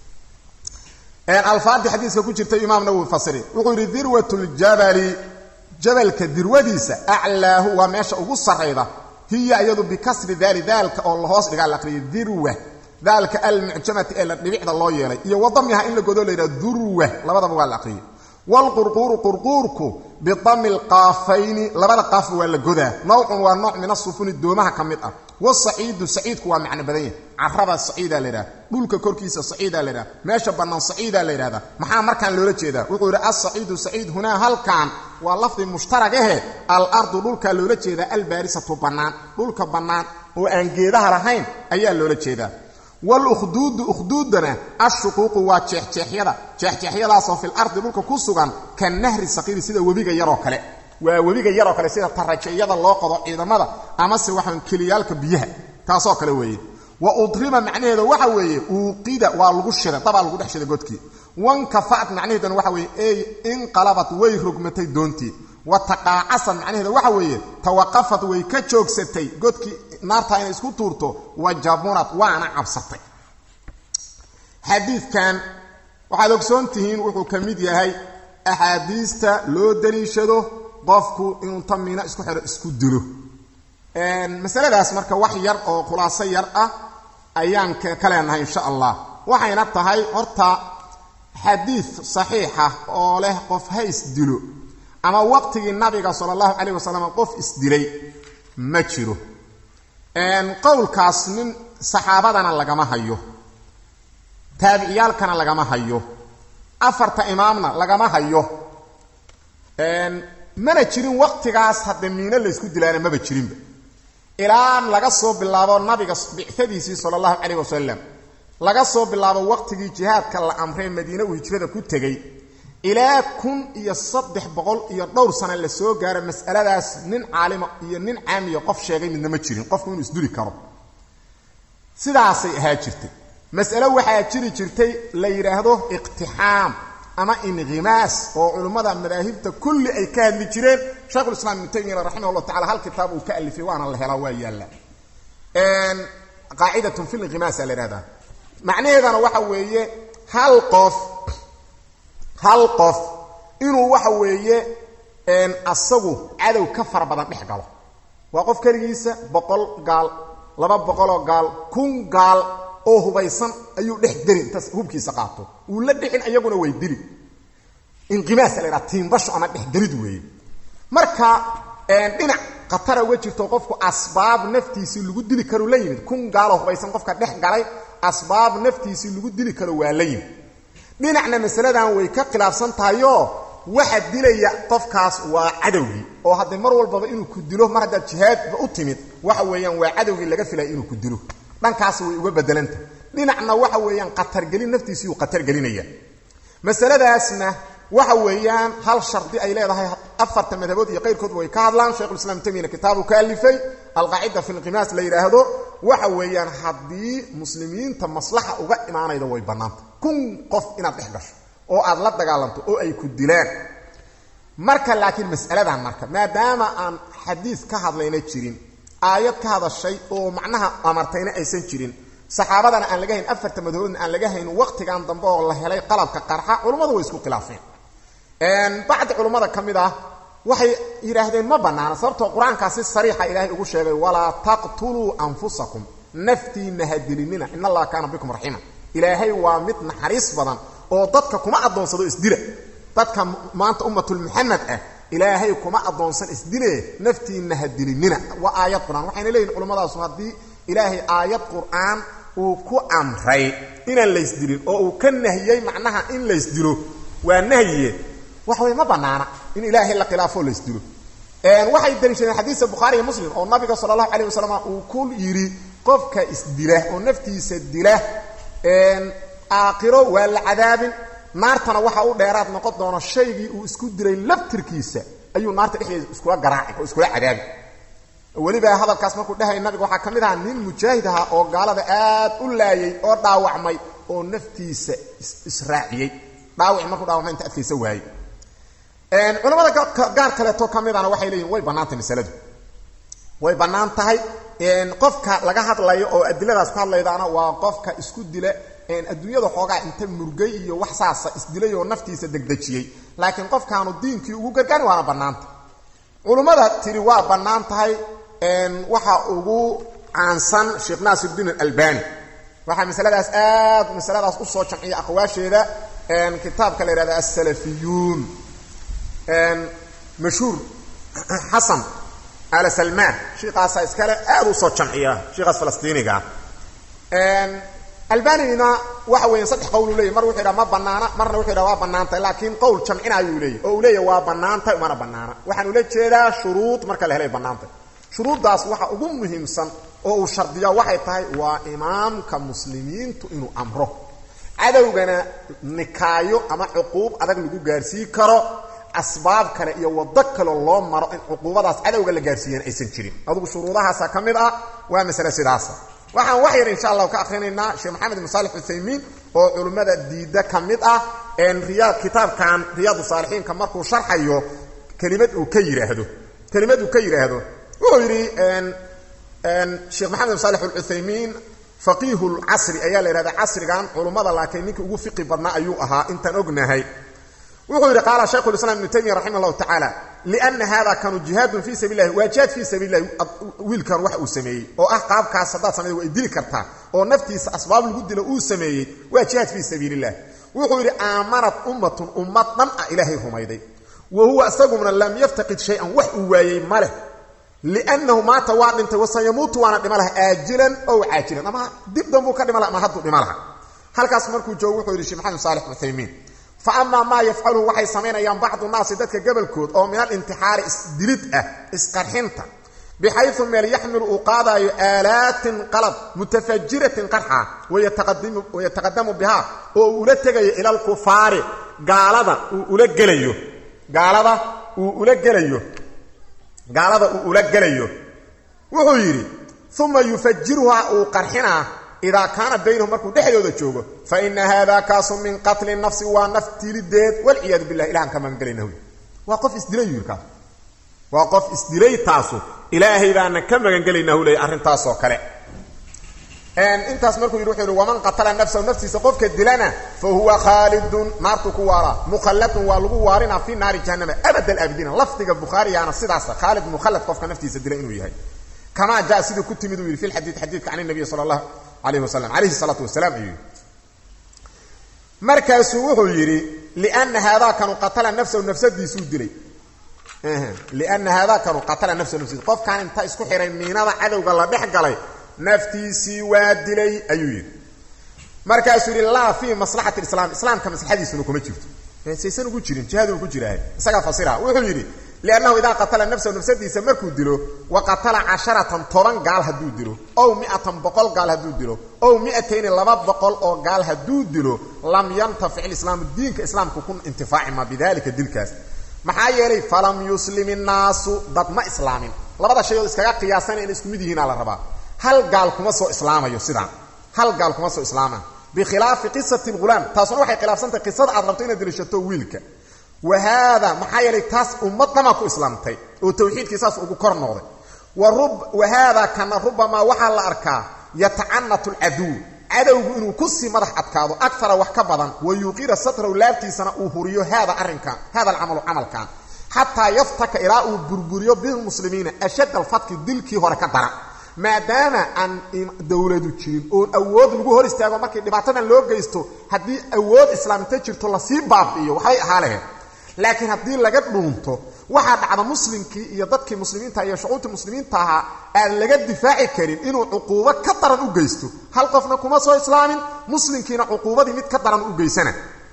alfaadii xadiiska ku jirtay imaam nawowi fasiri wuxuu yidhi dirwatljabali jabalka dirwadiisa aclaahu waa meesha ugu sarrayda hiya iyadu bikasri daali daalka oo lahoos dhigaa la aqriyay dirwa daalka almucjamati ee la dhibicda loo yeelay iyo wadamiha in la godo la yidhaha durwa labadaba waa la aqriyay wlqurquuru qurquurku bidami lqaafayni labada qaafba waa la godaa nawcun waa nooc min asufuni doomaha ka mid ah wasaciidu saciidku waa macno badan yahay caraba saciida la yidhahda dhulka korkiisa saciida la yidhahda meesha bannaan saciida la yidhahda maxaa markaan loola jeedaa wuxuu yidhi alsaciidu saciid hunaa halkan waa lafdi mushtarag ahe alardu dhulkaa loola jeedaa albaarisatu bannaan dhulka bannaan oo aan geedaha lahayn ayaa loola jeedaa walukhduudu ukhduudana ashuquuqu waa jeexjeexyada jeexjeexyadaasoo fil ardi dhulka ku sugan ka nahri saqiiri sida webiga yaroo kale waa webiga yaroo kale sida tarajeyada loo qodo ciidamada amase waxaan keliyaalka biyaha taasoo kale weeye wa udrima macnaheeda waxa weeye uuqida waa lagu shiday dabaa lagu dhex shiday godkii wankafa'at macnaheeduna waxa weeye ey inqalabat way rogmatay doontii wa taqaacasad macnaheeda waxa weeye tawaqafad way ka joogsatay godkii naartaa inay isku tuurto wa jabunad waana cabsatay xadiidkan waxaad ogsoon tihiin wuxuu ka mid yahay axaadiista loo daliishado qofku inuu tamiina isku xidho isku dilo masaladaas marka wax yar oo khulaaso yar ah ayaan ka leenahay insha allah waxayna tahay horta xadiid saxiixa oo leh qof ha isdilo ama waqtigii nabiga sala allahu calayh wasalam qof isdilay ma jiro qowlkaas nin saxaabadana lagama hayo taabiciyaalkana lagama hayo afarta imaamna lagama hayo mana jirin waqtigaas hadde miino laysku dilaana maba jirinba ilaa laga soo bilaabo nabiga bicadiisii sala allahu calayh wasalam laga soo bilaabo waqtigii jihaadka la amree madiine uu hijrada ku tegey ilaa kun iyo saddex boqol iyo dhowr sana la soo gaaro mas'aladaas nin caalima iyo nin caamiya qof sheegay midna ma jirin qofku inuu isduli karo sidaasay ahaa jirtay mas'alo waxaa jiri jirtay la yidhaahdo iqtixaam ama inqimaas oo culummada madaahibta kulli ay ka hadli jireen shaykhulislaam ibnu taymiya raximah llah tacala hal kitaab uu ka alifay waana la helaa waa yaalla qaacidatun fi linqimaasa la yihahdaa macnaheedana waxa weeye hal qof hal qof inuu waxa weeye asagu cadow ka fara badan dhex galo waa qof keligiisa boqol gaal laba boqoloo gaal kun gaal oo hubaysan ayuu dhex deli intaas hubkiisa qaato wuu la dhixin iyaguna way dili inqimaasa la yidhaha tiimbasho ama dhexdelid weeye marka dhinac khatara uga jirto qofku asbaab naftiisii lagu dili karo la yimid kun gaaloo hubaysan qofka dhex galay asbaab naftiisii lagu dili karo waa la yimid dhinacna masaladan way ka khilaafsan tahayoo waxa dilaya qofkaas waa cadowgii oo haddee mar walbaba inuu ku dilo mar haddaad jihaadba u timid waxa weeyaan waa cadowgii laga filaya inuu ku dilo dhankaas way uga bedelanta dhinacna waxa weeyaan khatargelin naftiisii uu khatargelinaya masaladaasna waxa weeyaan hal shardi ay leedahay afarta madhabood iyo qayrkoodba way ka hadlaan shaykhulislaam tamina kitaabu ka alifay alqaacida fi lqimaas la yidhaahdo waxa weeyaan haddii muslimiinta maslaxa uga imaanayda way bannaanta kun qof inaad dhex gasho oo aad la dagaalanto oo ay ku dilaan marka laakiin mas'aladan marka maadaama aan xadiis ka hadlayna jirin aayad ka hadashay oo macnaha amartayna aysan jirin saxaabadana aan laga hayn afarta madhaboodna aan laga hayn waqtigan dambe oo la helay qalabka qarxa culummadu way isku khilaafeen bacdi culummada ka mid ah waxay yidhaahdeen ma bannaana sababtoo qur-aankaa si sariixa ilaahay ugu sheegay walaa taqtuluu anfusakum naftiina hadilinina in allaha kaana bikum raxiima ilaahay waa mid naxariis badan oo dadka kuma addoonsado isdila dadka maanta ummatulmuxamed ah ilaahay kuma addoonsan isdile naftiina hadilinina waa aayad qur-aan waxayna leeyihin culummadaas haddii ilaahay aayad qur-aan uu ku amray inaan laysdilin oo uu ka nahiyey macnaha in laysdilo waa nahyiye wax way ma banaana in ilaahay la khilaafo laysdilo waxay daliishadeen xadiisa bukhaari iyo muslim oo nabiga sala allahu calayh wasalam uu ku yidhi qofka isdila oo naftiisa dila aakhiro waa la cadaabin naartana waxa u dheeraad noqon doono shaygii uu isku dilay laftirkiisa ayuu naarta dhexdeeda iskula garaaci oo iskula cadaabi weliba hadalkaas markuu dhahay nabiga waxaa ka mid ahaa nin mujaahid ahaa oo gaalada aad u laayay oo dhaawacmay oo naftiisa israaciyey dhaawaci markuu dhaawacmay inta adkaysa waayey culamada gaar kaleeto ka midana waxay leeyihin way bannaantahay masaladu way bannaan tahay qofka laga hadlayo oo adiladaas ku hadlaydaana waa qofka isku dila adduunyada xoogaa inta murgay iyo wax saasa isdilay oo naftiisa degdejiyey laakiin qofkaanu diinkii ugu gargaari waana bannaanta culummada tiri waa bannaan tahay waxa ugu caansan sheekh naasirdiin alalbani waxaa masaladaas aad masaladaas usoo jamciya aqwaasheeda kitaabka la yihahda assalafiyuun mashhuur xasan ala salmaan shiikaasaa iskale aad usoo jamciya shiikaas falastiiniga albanina waxa weya saddex qowl uu leeyay mar wuxuu yidhaha ma banaana marna wuxuu yidhaha waa bannaantay laakiin qowl jamcinayuu leeyay oo uu leeyahy waa bannaantay umana bannaana waxaan ula jeedaa shuruud marka la helay bannaantay shuruuddaas waxa ugu muhiimsan oo uu shardiya waxay tahay waa imaamka muslimiintu inuu amro cadowgana nikaayo ama cuquub adag lagu gaarsii karo asbaab kale iyo waddo kaleo loo maro in cuquubadaas cadowga la gaarsiiyana aysan jirin adugu shuruudahaasa ka mid ah waa masale sidaasa waxaan wax yar insha allahu ka akrinaynaa sheekh maxamed ibn saalix uthaymiin oo culimmada diidda ka mid ah riyaad kitaabkan riyaadu saalixiinka markuu sharxayo kelimad uu ka yidhaahdo kelimad uu ka yidhaahdo wuxuu yidhi sheekh maxamed ibn saalix alcuthaymiin faqiihu lcasri ayaa la yidhahda casrigan culummada laakiin ninkii ugu fiqi badnaa ayuu ahaa intaan ognahay wuxuu yidhi qaala shaykhu lislam ibnu taymiya raximah llahu tacaala liana hada kanu jihaadun fii sabil lahi waa jihaad fii sabil lahi wiilkan wax uu sameeyey oo ah qaabkaas haddaad samayda way dili kartaa oo naftiisa asbaab lagu dilo uu sameeyey waa jihaad fii sabiil illah wuxuu yidhi aamanat ummatun ummad dhan ah ilaahay rumayday wa huwa isaguna lam yaftaqid shay-an wax uu waayey ma leh liannahu maata waa dhintay wasayamuutu waana dhima laha aajilan ow caajilan ama dib danbuu ka dhima laha ama hadduu dhima laha halkaas markuu joogo wuxuu yidhi sheekh maxamed saalix uthaymiin fa amaa maa yafcaluhu waxay samaynayaan bacdu naasi dadka gabalkood oo min alintixaari isdilid ah isqarxinta bixayu meel yaxmilu uu qaadaayo aalaatin qalab mutafajiratin qarxa wayataqadamu bihaa oo uu ula tegayo ila alkufaari gaalada uu ula gelayo gaalada uu ula gelayo gaalada uu ula gelayo wuxuu yidhi uma yufajiruhaa uu qarxinaa idaa kaana baynahum markuu dhexdooda joogo fa ina haada kaasu min qatli nafsi waa naf tilideed walciyaadu bilah ilahan ka magangelayna waa qof isdilay yuu kaas waa qof isdilay taasu ilaahay baana ka magangelaynaa huley arrintaasoo kale intaas markuu yidhi wuxuu yidhi waman qatala nafsahu naftiisa qofka dilana fa huwa khaalidun naartu ku waaraa mukhalladun waa lagu waarinaa fi naari jahannama abad alaabidiina lafdiga bukhaarigaana sidaasa khaalid mukhallad qofka naftiisa dila inuu yahay kamaa jaa siduu ku timid uu yidhi fi lxadiid xadiidka can nabiy sala allahu alayhi wasalam calayhi salaatu wasalaam ayuu yidhi markaasuu wuxuu yidhi liana haadaakanu qatala nafsahu nafsadiisuu dilay liana haadaakanu qatala nafsahu nafsadiis qofkaan inta isku xihay miinada cadowga la dhex galay naftiisii waa dilay ayuu yidhi markaasuu yidhi laa fii maslaxati islaam islaamka maslaxadiisuna kuma jirto saysan ugu jirin jihaaduu ku jiraahay isagaa fasira wuxuu yidhi liannahu idaa qatala nafsahu nafsadiisa markuu dilo wa qatala casharatan toban gaal hadduu dilo ow miatan boqol gaal hadduu dilo ow miatayni laba boqol oo gaal hadduu dilo lam yantafic islaamu diinka islaamku ku intifaaci ma bidalika dilkaas maxaa yeelay falam yuslim innaasu dad ma islaamin labada shayood iskaga qiyaasana in isku mid yihiinaa la rabaa hal gaal kuma soo islaamayo sidaan hal gaal kuma soo islaamaan bikhilaafi qisati lghulaam taasuna waxay khilaafsantahay qisada aad rabto inaad dilishato wiilka wa haada maxaa yeelay taas ummad dhamaa ku islaamtay oo tawxiidkii saas ugu kor noqday wa haada kana rubamaa waxaa la arkaa yatacanatu lcaduw cadowgu inuu kusii madax adkaado akara wax ka badan wa yuuqira satrahu laabtiisana uu huriyo haada arrinkan hada alcamalu camalkan xataa yaftaka ilaa uu burburiyo bilmuslimiina ashadd alfatki dilkii hore ka dara maadaama aan dowladu jirin oon awood lagu hor istaago markii dhibaatadan loo geysto haddii awood islaamta jirto lasii baabi'iyo waxbay ahaa lahayd laakiin haddii laga dhuunto waxaa dhacda muslimkii iyo dadkii muslimiinta iyo shucuubtii muslimiinta ahaa aan laga difaaci karin inuu cuquubo ka daran u geysto hal qofna kuma soo islaamin muslimkiina cuquubadii mid ka daran u geysana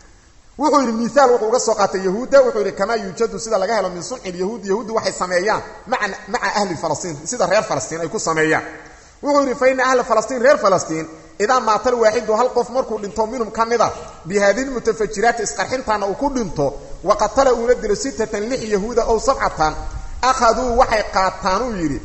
wuxuu yidhi miaal wuxuu uga soo qaatay yahuudda wuxuu yidhi kamaa yuujadu sida laga helo min sunci lyahuud yahuuddu waxay sameeyaan maca ahli falastiin sida reer falastiin ay ku sameeyaan wuxuu yidhi fa ina ahla falastiin reer falastiin idaa maatal waaxidu hal qof markuu dhinto minhum ka mida bi haadihi lmutafajiraati isqarxintaana uu ku dhinto wa qatala uuna dilo sittatan lix yahuuda ow sabcatan akhaduu waxay qaataan uu yidhi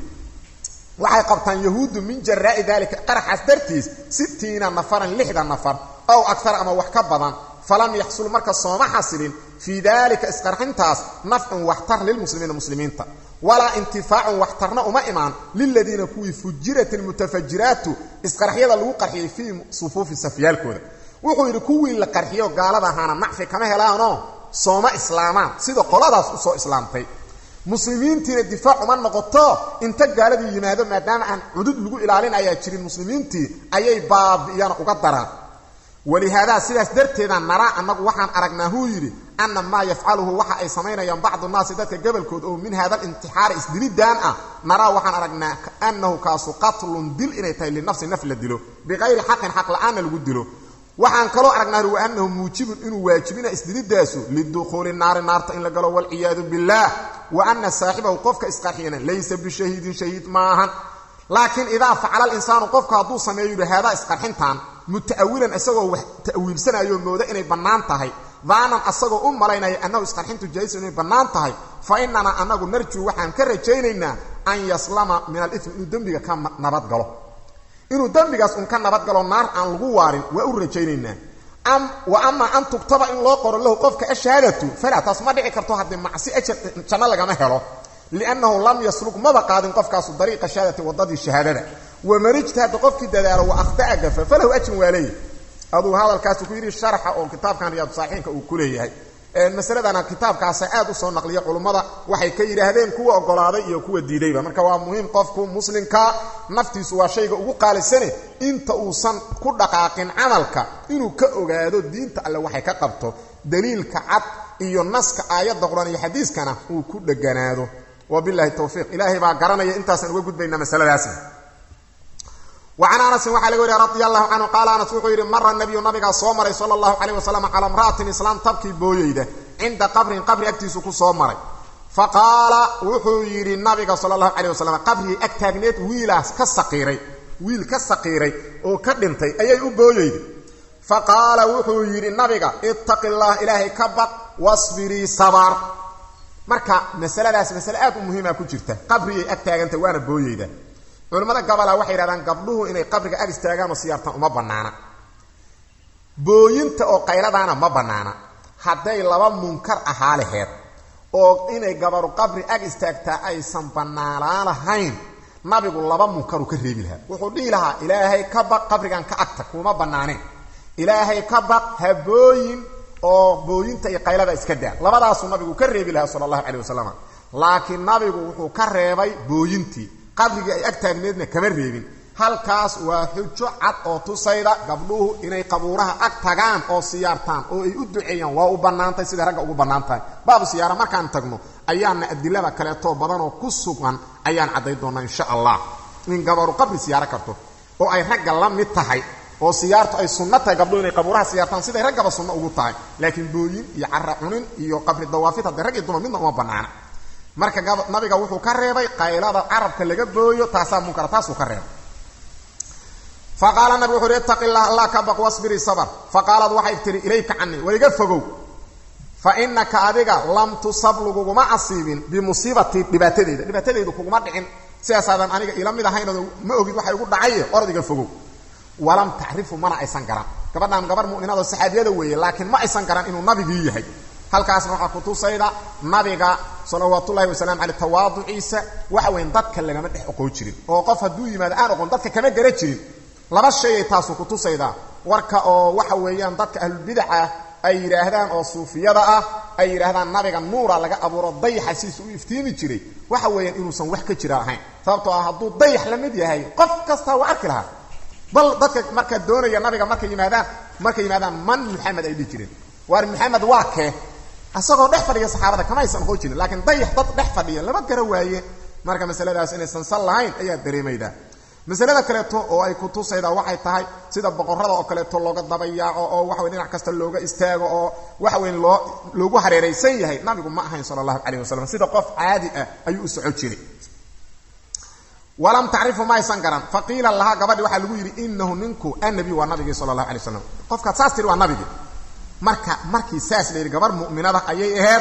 waxay qabtaan yahuuddu min jaraa'i daalika qaraxaas dartiis sittiina nafaran lixda nafar ow akar ama wax ka badan falam yaxsul marka sooma xasilin fii dalika isqarxintaas nafcun waxtar lilmuslimiina muslimiinta walaa intifaacun waxtarna uma imaan liladiina kuwii fujirat almutafajiraatu isqarxyada lagu qarxiyey fii sufuufi safyaalkooda wuxuu yidhi kuwii la qarxiyo gaalada ahaana nacfi kama helaanoo sooma islaamaan sida qoladaas u soo islaamtay muslimiintiina difaac uma noqoto inta gaaladii yimaado maadaama aan cudud lagu ilaalin ayaa jirin muslimiintii ayay baabi'iyana uga daraan walihaadaa sidaas darteeda naraa annagu waxaan aragnaa huu yidhi ana maa yafcaluhu waxa ay samaynayaan bacdu naasi dadka gobolkood oo min hada alintixaari isdilidaan ah naraa waxaan aragnaa annahu kaasu qatlun dil inay tahay linafsi naf la dilo biqayri xaqin xaq la-aanna lagu dilo waxaan kaloo aragnaa wa annahu muujibun inuu waajibina isdilidaasu lidukhuuli naari naarta in la galo walciyaadu billaah wa ana saaxibahu qofka isqarxiyana laysa bishahiidin shahiid maahan laakiin idaa facala alinsaanu qofku hadduu sameeyo yidhi haadaa isqarxintan muta'awilan isagoo wax ta'wiilsanayo mooda inay bannaan tahay daanan asagoo u malaynaya annahu isqarxintu jaaisa inay bannaan tahay fa inanaa annagu narjuu waxaan ka rajaynaynaa an yaslama min alifmi inuu dembiga ka nabadgalo inuu dembigaas un ka nabadgalo naar aan lagu waarin waa u rajaynaynaa wa amaa an tugtaba in loo qoro lahu qofka ashahaadatu falaa taas ma dhici karto haddii macsi ajar janno lagama helo liannahu lam yasluk maba qaadin qofkaasu dariiqa shahaadati waddadii shahaadada waman ijtahada qofkii dadaalo wa akhta'a gafa falahu ajrun waa leeyahy aduu hadalkaasu ku yidhi sharxa oo kitaabkan riyaadu saalixiinka uu ku leeyahay masaladana kitaabkaasa aad u soo naqliya culummada waxay ka yidhaahdeen kuwa ogolaaday iyo kuwa diidayba marka waa muhiim qofku muslimka naftiisu waa shayga ugu qaalisane inta uusan ku dhaqaaqin camalka inuu ka ogaado diinta alle waxay ka qabto daliilka cad iyo naska aayadda qur-aan iyo xadiiskana uu ku dheganaado wabilahi towfiiq ilaahay baa garanaya intaasaan uga gudbaynaa masaladaasna wacan anasin waxaa laga wariya radi allahu canhu qaala anas wuxuu yidhi mara nabiyu nabigaa soo maray sala allahu calayh wasalam calaa imra'atin islaam tabkii booyeyda cinda qabrin qabri agtiisu ku soo maray fa qaala wuxuu yidhi nabiga sala allahu calayh wasalam qabrigii ag taagneed wiilaas ka saqiiray wiil ka saqiiray oo ka dhintay ayay u booyeyda fa qaala wuxuu yidhi nabiga ittaqi llah ilaahay ka baq wasbirii sabar marka masaladaas masale aad u muhiima ku jirta qabrigay ag taagantay waana booyeyda culimmada gabalaa waxay yidhahdaan gabdhuhu inay qabriga ag istaagaan oo siyaartaan uma bannaana booyinta oo qayladaana ma bannaana hadday laba munkar ahaa laheed oo inay gabaru qabri ag istaagtaa aysan bannaanaa lahayn nabigu laba munkaru ka reebi lahaa wuxuu dhihi lahaa ilaahay ka baq qabrigan ka agta kuma bannaaneen ilaahay ka baq habooyin oo booyinta iyo qaylada iska daa labadaasuu nabigu ka reebi lahaa sala allahu calayh wasalam laakiin nabigu wuxuu ka reebay booyintii qabrigii ay ag taagneedna kama reebin halkaas waa xujo cad oo tusayda gabdhuhu inay qabuuraha ag tagaan oo siyaartaan oo ay u duceeyaan waa u bannaantay siday ragga ugu bannaan tahay baabu siyaara markaan tagno ayaana adilada kaleetoo badanoo ku sugan ayaan cadday doonnaa insha allah in gabaru qabri siyaaro karto oo ay ragga la mid tahay oo siyaartu ay sunno tahay gabdhuhu inay qabuuraha siyaartaan siday raggaba sunno ugu tahay laakiin booyin iyo cara cunin iyo qabri dawaafid hadday rag iyo dumar midna uma bannaana marka nabiga wuxuu ka reebay qaylada carabka laga booyo taasaa munkara taasuu ka reebay faqaala nabig wuxu uhi ittaqi illah allah ka baq wasbirii sabr faqaalad waxay tihi ilayka canii waiga fogow fa inaka adiga lam tusab laguguma asiibin bimusiibatii dhibaatadeeda dhibaatadeydu kuguma dhicin sidaasaadan aniga ila mid ahaynoo ma ogid waxay ugu dhacaye orod iga fogow walam tacrifu mana aysan garan gabadhaan gabar mu'minaadoo saxaabiyada weeye laakiin ma aysan garan inuu nabigii yahay halkaasna waxaa kutusayda nabiga salawaatullahi wasalaamu caleyh tawaaduciisa waxa weyn dadka lagama dhex oqoon jirin oo qof hadduu yimaado aan oqon dadka kama gara jirin laba shayay taasu kutusaydaa warka oo waxa weeyaan dadka ahlulbidaca ay yidhaahdaan oo suufiyada ah ay yidhaahdaan nabiga nuura laga abuuro dayaxa sidiisa u iftiimi jiray waxa weeyaan inuusan wax ka jira ahayn sababtoo ah hadduu dayax la mid yahay qof kastaa waa arki lahaa bal dadka markaa doonaya nabiga markay yimaadaan markay yimaadaan man maxamed ay dhihi jireen waar maxamed waa kee isagoo dhex fadhiya saxaabada kamaysan oqon jirin laakiin dayax dad dhex fadhiya lama gara waaye marka masaladaas inaysan sal lahayn ayaa dareemaydaa masalada kaleeto oo ay ku tusaydaa waxay tahay sida boqorada oo kaleeto looga dabayaaco oo waxa wey dhinac kasta looga istaago oo waxa weyn loo loogu hareeraysan yahay nabigu ma ahayn sala allahu calayh wasalam sida qof caadi ah ayuu u soco jiray walam tacrifu ma aysan garan faqiila lahaa gabadhi waxaa lagu yidhi inahu ninku annabi waa nabigii sala allahu alay waslam qofkaad saas tiri waa nabigii marka markii saas la yidhi gabar mu'minada ayay ahayd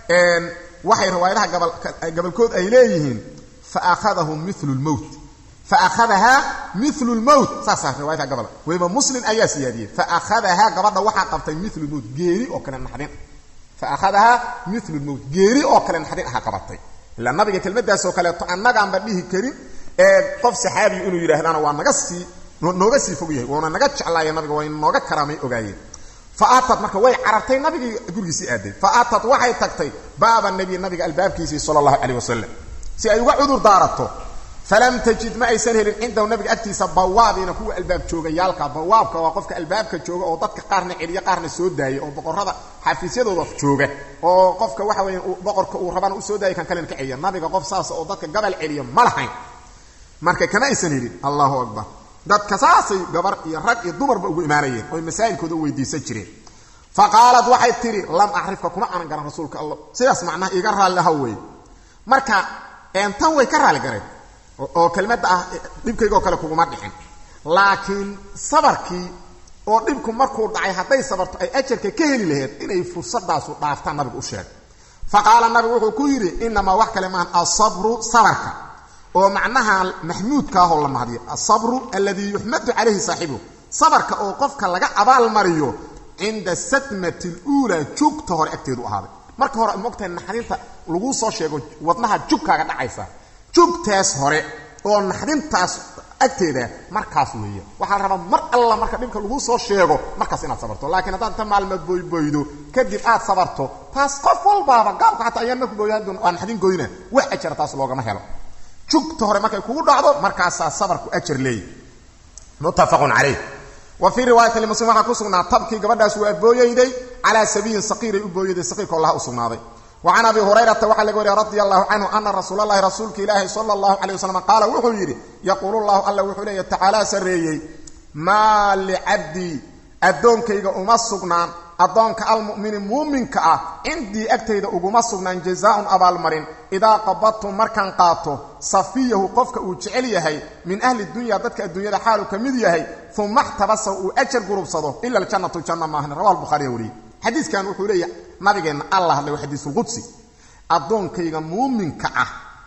waxay riwaayadaha gabalkood ay leeyihiin faakhadahu milu lmowt faahadahaa milu lmowt saasaa riwaayadka gabal weliba muslim ayaa siyaadiyey faakhadahaa gabadha waxaa qabtay milu lmowt geeri oo kale naxdin faakhadahaa milu lmowt geeri oo kale naxdin aha qabatay ilaa nabiga kelmadaasoo kaleeto annagaanba dhihi karin ee qof saxaabiyu inuu yidhaahdana waa naga sii nooga sii fog yahay waana naga jeclaaya nabiga waa nooga karaamay ogaayeen faatad marka way carartay nabigii gurigiisii aaday faatad waxay tagtay baaba nebi nabiga albaabkiisii sala allahu calayh wasalam si ay uga cudur daarato falam tajid ma aysan helin cindahu nabiga agtiisa bawaabiina kuwa albaab joogayaalka bawaabka waa qofka albaabka jooga oo dadka qaarna celiya qaarna soo daaya oo boqorada xafiisyadooda jooga oo qofka waxa weya boqorka uu rabana usoo daaya kan kalena ka celiya nabiga qof saas oo dadka gabal celiya ma lahayn marka kama aysan helin allahu akbar dadka saasay gabar iyo rag iyo dumarba ugu imaanayeen oy masaa'ilkooda u weydiisan jireen fa qaalad waxay tidhi lam acrifka kuma aanan garan rasuulka allah sidaas macnaha iiga raalliha weeye marka tan way ka raali gareen oo kelmadda ah dhibkaygaoo kale kuguma dhixin laakiin sabarkii oo dhibku markuu dhacay hadday sabarto ay ajarka ka heli laheyd inay fursadaasu dhaaftaan nabigu u sheegay fa qaala nabigu wuxuu ku yidhi inamaa wax kale maahan asabru sabarka oo macnaha maxmuudka ahoo la mahdiyo asabru alladii yuxmadu calayhi saaxibuhu sabarka oo qofka laga abaalmariyo cinda sadmati luulaa jugta hore agteedu ahaaday marka hore mogtahay naxdinta laguu soo sheego wadnaha jugkaaga dhacaysa jugtaas hore oo naxdintaas agteeda markaas weeye waxaa la rabaa mar alla marka dhibka laguu soo sheego markaas inaad sabarto laakiin haddaad inta maalma boyboydo kadib aad sabarto taas qof walbaaba gaabka xataa ayaan marku booyaan waa naxdin goyna wax ajara taas loogama helo jugta hore markay kugu dhacdo markaasaa sabarku ajar leeyahy muttafaqun calayh wa fii riwaayati limuslim waxaa ku sugnaa tabkii gabadhaas waa booyayday calaa sabiyin saqiiray u booyayday saqiirka allaha u sugnaaday wa can abi hurayrata waxaa laga wariya radi allahu canhu ana rasuula allahi rasuulka ilaahi sala allahu calay wasalam qaala wuxuu yidhi yaquulu llahu alla wuxuu leeya tacaalaa sarreeyey maa licabdii addoonkayga uma sugnaan addoonka almu'mini muuminka ah cindii agtayda uguma sugnaan jazaaun abaalmarin idaa qabadtum markaan qaato safiyahu qofka uu jecel yahay min ahli dunya dadka adduunyada xaalu ka mid yahay uma xtabasa uu ajar gurubsado ila aljannatu janna maahan rawa buhariya wariyey xadiiskan wuxuu leeyahay nabigeenna alla hadlay waa xadiisulqudsi addoonkayga muuminka ah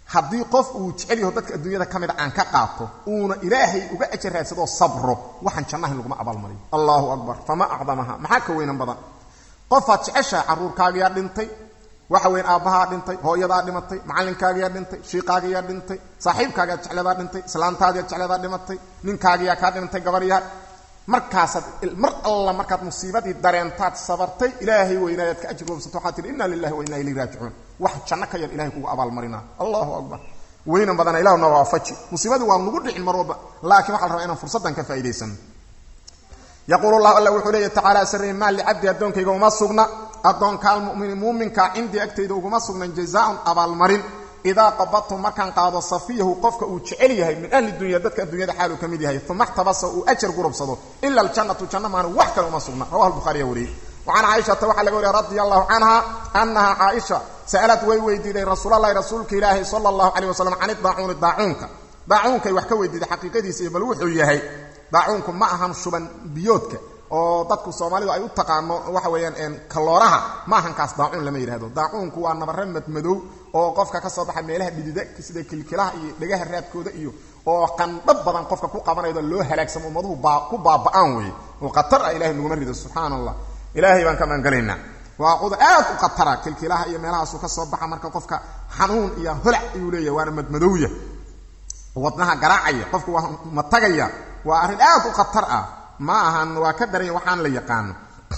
haddii qof uu jecel yaho dadka adduunyada ka mida aan ka qaato uuna ilaahay uga ajar raadsadoo sabro waxaan jannahayn laguma abaalmariyo allahu akbar fama acdamaha maxaa ka weynan badan qofaad jeceshaha carruurkaagiyaa dhintay waxa weyn aabbahaa dhintay hooyadaa dhimatay macallinkaagiyaa dhintay shiiqaagiyaa dhintay saaxiibkaagiyaa jecladaa dhintay islaantaadiyaa jecladaa dhimatay ninkaagiyaa kaa dhintay gabaryaa markaasaad mar alla markaad musiibadii dareentaad sabartay ilaahay weynaayaad ka ajir wabsato waxaad tihi inna lilahi wa inna ilayhi raajicuun wax janno ka yar ilahay kugu abaalmarinaa allahu akbar weynan badana ilahu na waafaji musiibadii waa nugu dhicin mar walba laakiin waxa la rabaa inaan fursaddan ka faa'idaysano yaquulu llahu alla wuxuu leeya tacaala sarrey maa licabdi addoonkayga uma sugna addoonka almumini muuminka cindii agtayda uguma sugnan jazaaun abaalmarin idaa qabadtum markaan qaado safiyahu qofka uu jecel yahay min ahli dunya dadka adduunyada xaaluu ka mid yahay uma xtabasa uu ajar gurubsado ila aljannatu janna maana wax kale uma sugna rawaha lbuhariya wariyey wacan caaishata waxaa laga wariya radia allahu canha annaha caaisha sa'alad way weydiiday rasuulalahi rasuulka ilaahi sala allahu caleyh wasalam can idaacuuni daacuunka daacuunkay wax ka weydiiday xaqiiqadiisa iyo bal wuxuu yahay daacuunku ma ahan shuban biyoodka oo dadku soomaalidu ay u taqaano waxa weeyaan kalooraha ma ahan kaas daacuun lama yidhahdo daacuunku waa nabare madmadow oo qofka ka soo baxa meelaha dhidida sida kilkilaha iyo dhegaha raadkooda iyo oo qandhab badan qofka ku qabanaydo loo halaagsamo ummaduhu ku baaba'aan weeye oo khatar ah ilahay naguma rido subxaana allah ilaahay baan ka maangelaynaa waa cudur aad u khatara kilkilaha iyo meelahaasu ka soo baxa marka qofka xanuun iyo holac ayuu leeyahay waana madmadowya wadnaha garaacaya qofku waa matagaya waa arrin aad u khatar ah ma ahan waa ka daranya waxaan la yaqaano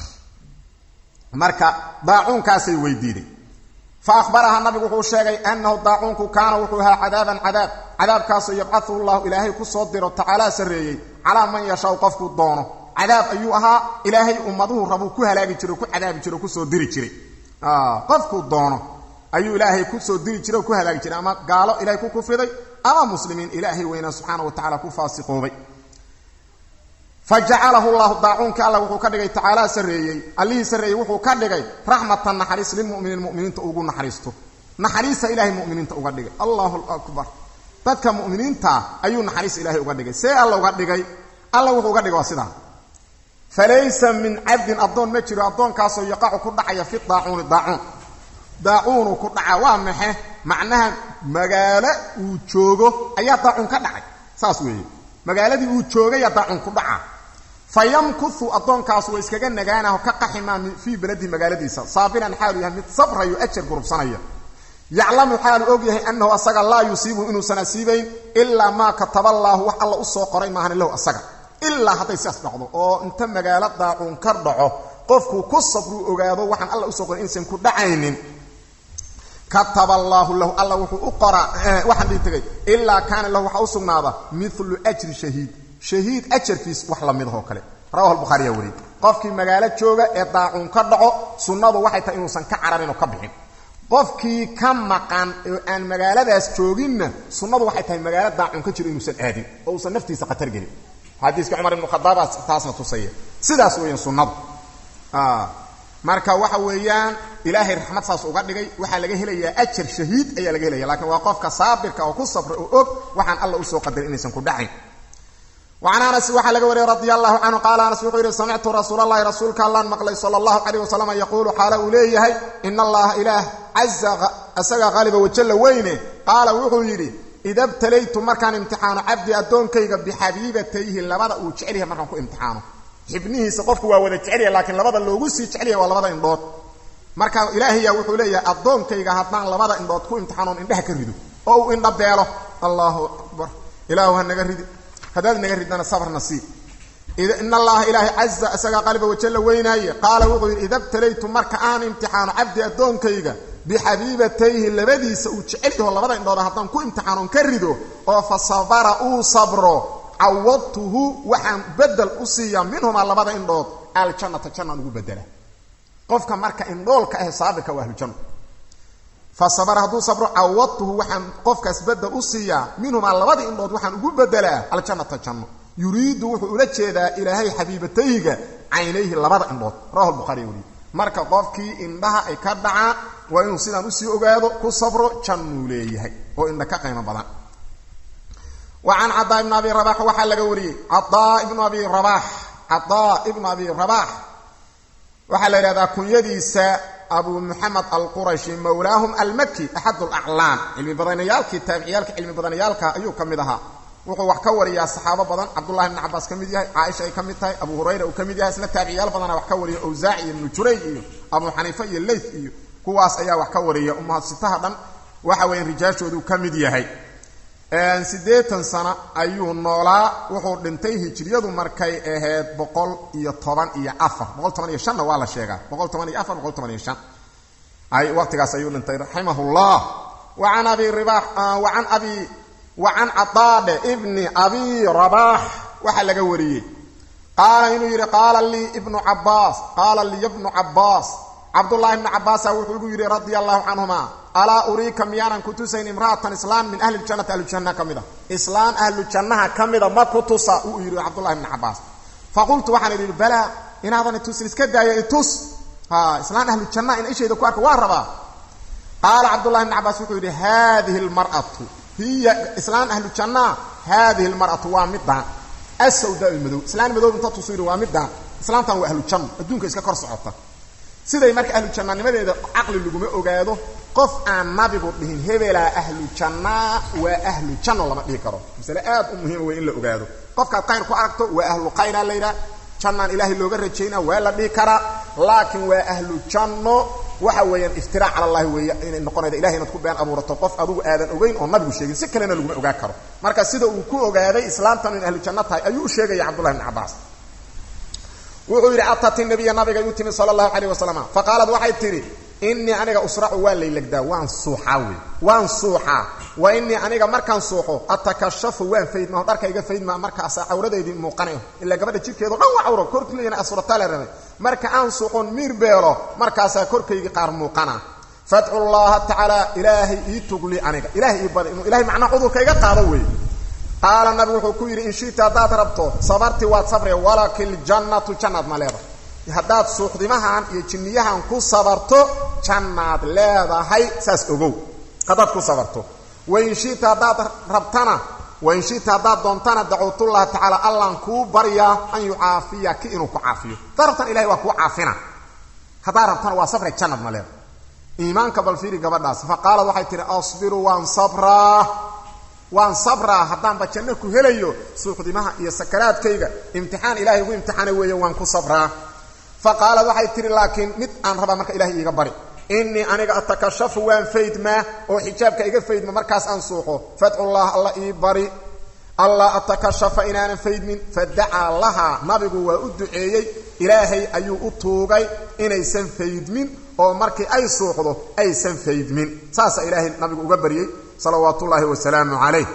marka daacuunkaasay weydiiday fa ahbaraha nabigu wuxuu sheegay annahu daacuunku kaana wuxuu ahaa cadaaban cadaab cadaabkaasoo yabcathu llahu ilaahay ku soo diro tacaalaa sarreeyey calaa man yashaau qofkuu doono cadaab ayuu ahaa ilaahay ummaduhu rabuu ku halaagi jiro ku cadaabi jiro kusoo diri jiray qofkuu doono ayuu ilaahay kusoo diri jiray oo ku halaagi jiray ama gaalo ilahay ku kufriday ama muslimiin ilaahay weynaa subxaana wa tacala ku faasiqoobay fajacalahu llahu daacuunkii alla wuxuu ka dhigay tacaalaa sarreeyey allihii sarreeyey wuxuu ka dhigay raxmatan naxariis lilmuminiin muminiinta ugu naxariisto naxariista ilahay muminiinta uga dhigay allahu akbar dadka muminiintaa ayuu naxariis ilaahay uga dhigay see alla uga dhigay alla wuxuu uga dhigay waa sidaa falaysa min cabdin addoon ma jiro addoonkaasoo yaqacu ku dhacaya fi daacuuni daacuun daacuunu ku dhaca waa maxe macnaha magaalo uu joogo ayaa daacuun ka dhacay saas weeye magaaladii uu joogayaa daacuun ku dhaca fa yamkuhu addoonkaas waa iskaga nagaanaho ka qaximaa fii beladihi magaaladiisa saabiran xaalu yahay mid sabrayo ajar gurubsanaya yaclamu xaalu og yahay annahu asaga laa yusiibuhu inuusan asiibayn ilaa maa kataba allaahu wax alla u soo qoray maahan lahu asaga ilaa hadday sidaas dhacdo oo inta magaalo daacuun ka dhaco qofkuu ku sabruu ogaado waxaan alla usoo qoray inaysan ku dhacaynin kataba allaahu lahu alla wuxuu u qoraa waxaan dhihi tegay ilaa kaana lahu waxaa u sugnaada milu ajri shahiid shahiid ajarkiis wax la mid ahoo kale rawahu lbukhaariya wariyey qofkii magaalo jooga ee daacuun ka dhaco sunnadu waxay tahay inuusan ka cararin oo ka bixin qofkii ka maqan oo aan magaaladaas jooginna sunnadu waxay tahay magaalo daacuun ka jiro inuusan aadin oo uusan naftiisa khatar gelin xadiiska cumar ibnu khadaabaa taasna tusaya sidaas weeyaan sunnadu marka waxa weeyaan ilaahay raxmad saas uga dhigay waxaa laga helayaa ajar shahiid ayaa laga helaya lakiin waa qofka saabirka oo ku sabra oo og waxaan alla usoo qadarin inaysan ku dhacayn wacan anas waxaa laga wariyey radia allahu canhu qaala anas wuxuu yidhi samictu rasuul allahi rasuulka allaan maqlay sala allahu calayh wasalam yaquulu xaala uu leeyahay in allaha ilaah caza isaga qaaliba wajalla weyne qaala wuxuu yidhi ida btalaytu markaan imtixaano cabdi addoonkayga bixabiibatayhi labada uu jecel yahay markaan ku imtixaano xibnihiisa qofku waa wada jecelyahay laakiin labada loogu sii jecelyahay waa labada indhood marka ilaahaya wuxuu leeyahay addoonkayga haddaan labada indhood ku imtixaanoon indhaha ka rido oo uu indha beelo allahu akbar ilaahu ha naga ridi haddaad naga ridana sabrna sii in allaha ilaahay caza isagaa qaliba wajalla weynaaye qaala wuxuu yidhi ida btalaytu marka aan imtixaano cabdi addoonkayga bixabiibatayhi labadiisa uu jecel yaho labada indhooda haddaan ku imtixaanoon ka rido oo fa sabara uu sabro cawadtuhu waxaan bedel u siiyaa minhumaa labada indhood aljannata jannaan ugu bedela qofka marka indhoolka ah saabirka waa ahlujanna fa sabara hadduu sabro cawadtuhu waxaan qofkaas bedel u siiyaa minhumaa labada indhood waxaan ugu bedelaa aljannata janno yuriidu wuxuu ula jeedaa ilaahay xabiibatayga caynayhi labada indhood rawahu lbukhariy weliy marka qofkii indhaha ay ka dhacaan waa inuu sidaan usii ogaado ku sabro jannuu leeyahay oo indha ka qiimo badan wacan cadaa ibn abi rabax waxaa laga wariyey cadaa ibnu abi rabax cadaa ibnu abi rabax waxaa la yidhahdaa kunyadiisa abu muxamed alqurashi mawlaahum almaki axad alaclaan cilmi badanayaalkii taabiciyaalka cilmi badanayaalka ayuu ka mid ahaa wuxuu wax ka wariyaa saxaabo badan cabdullahi ibni cabaas ka mid yahay caaisha ay ka mid tahay abu hurayra uu ka mid yahay isna taabiciyaal badana wax ka wariya awsaaci iyo ibnu jurayj iyo abu xaniifa iyo leyth iyo kuwaas ayaa wax ka wariya umahasitaha dhan waxa weeyaan rijaashoodu ka mid yahay siddeetan sano ayuu noolaa wuxuu dhintay hijriyadu markay ahayd boqol iyo toban iyo afar boqol toban iyo shanna waa la sheegaa boqol toban iyo afar boqol toban iyo shan ay waqtigaas ayuu dhintay raximahullah wa can abi ribax wa can abi wa can cadaade ibni abi rabaax waxaa laga wariyey qaala inuu yidhi qaala lii ibnu cabaas qaala liya bnu cabaas cabdullahi ibnu cabaasa wuxuu igu yidhi radia allahu canhuma alaa uriika miyaanan ku tusayn imra'atan islaan min ahli ljannati ahlujanna ka mid a islaan ahlu jannaha ka mida ma ku tusa uu yidhi cabdullahi ibnu cabaas faqultu waxaan idhi balaa inaadan itusin iska daaya itus ha islaan ahlu jannaha in ishayda ku arka waa rabaa qaala cabdullahi ibnu cabaas wuxuu yidhi haadihi lmar'atu hiya islaan ahlu jannaa haadihi lmar'atu waa midaan asawdaa madow islaan madow inta tusu yidhi waa midaan islaantan waa ahlu janno adduunka iska kor socota siday marka ahlu jannanimadeeda caqli laguma ogaado qof aan nabigu dhihin hebelaa ahlu jannaa waa ahlu janno lama dhihi karo masale aad u muhiima wey in la ogaado qofkaad khayr ku aragto waa ahlu khayraa la yidhaha jannaan ilaahay looga rajaynaa waa la dhihi karaa laakiin waa ahlu janno waxa weeyaan iftiraac cala allahi weeye inay noqonayda ilahay inaad ku been abuurato qof adugu aadan ogeyn oo nabigu sheegin si kalena laguma ogaan karo marka sida uu ku ogaaday islaamtan in ahlu janno tahay ayuu u sheegaya cabdullahi bni cabaas wuxuu yidhi atat nabiya nabiga yu timi sala allahu calayh wasalam faqaalad waxay tidhi inii aniga usracu waa laylagdaa waan suuxaa wey waan suuxaa wa inii aniga markaan suuxo atakashafu waan faydmaa dharkayga faydmaa markaasa cawradeydii muuqanayo ilaa gabadha jirkeedo dhan waa cawro korkligana asurataa la rabay marka aan suuxoon miir beelo markaasaa korkaygii qaar muuqana fadcu llaha tacaala ilaahay ii tugli aniga ilahay ii bada inuu ilahay macnaa cudurka iga qaado wey qaala nabigu wuxuu ku yidhi in shita haddaad rabto sabarti waad sabre walaki ljannatu jannaad ma leedahay haddaad suuxdimahan iyo jinniyahan ku sabarto jannaad leedahay saas ogow haddaad ku sabarto wain shita haddaad rabtana wain shita haddaad doontana dacwtullaha tacaala allaan kuu baryaa an yucaafiyaki inuu ku caafiyo haddaad rabtana ilahay waa kuu caafina haddaad rabtana waa sabre jannaad ma leedahay iimaanka balfiiri gabadhaas fa qaalad waxay tihi asbiru waan sabraa waan sabraa haddaanba janno ku helayo suuxdimaha iyo sakaraadkayga imtixaan ilahay ugu imtixaana weeye waan ku sabraa fa qaalad waxay tihi laakiin mid aan rabaa marka ilahay iiga bari innii aniga atakashafu waan faydmaa oo xijaabka iga faydma markaas aan suuxo fadcullah alla ii bari allah atakashafa inaanan faydmin fadacaa lahaa nabigu waa u duceeyey ilaahay ayuu u tuugay inaysan faydmin oo markii ay suuxdo aysan faydmin saasa ilaahay nabigu uga baryey salawaat ullaahi wasalaamu calayh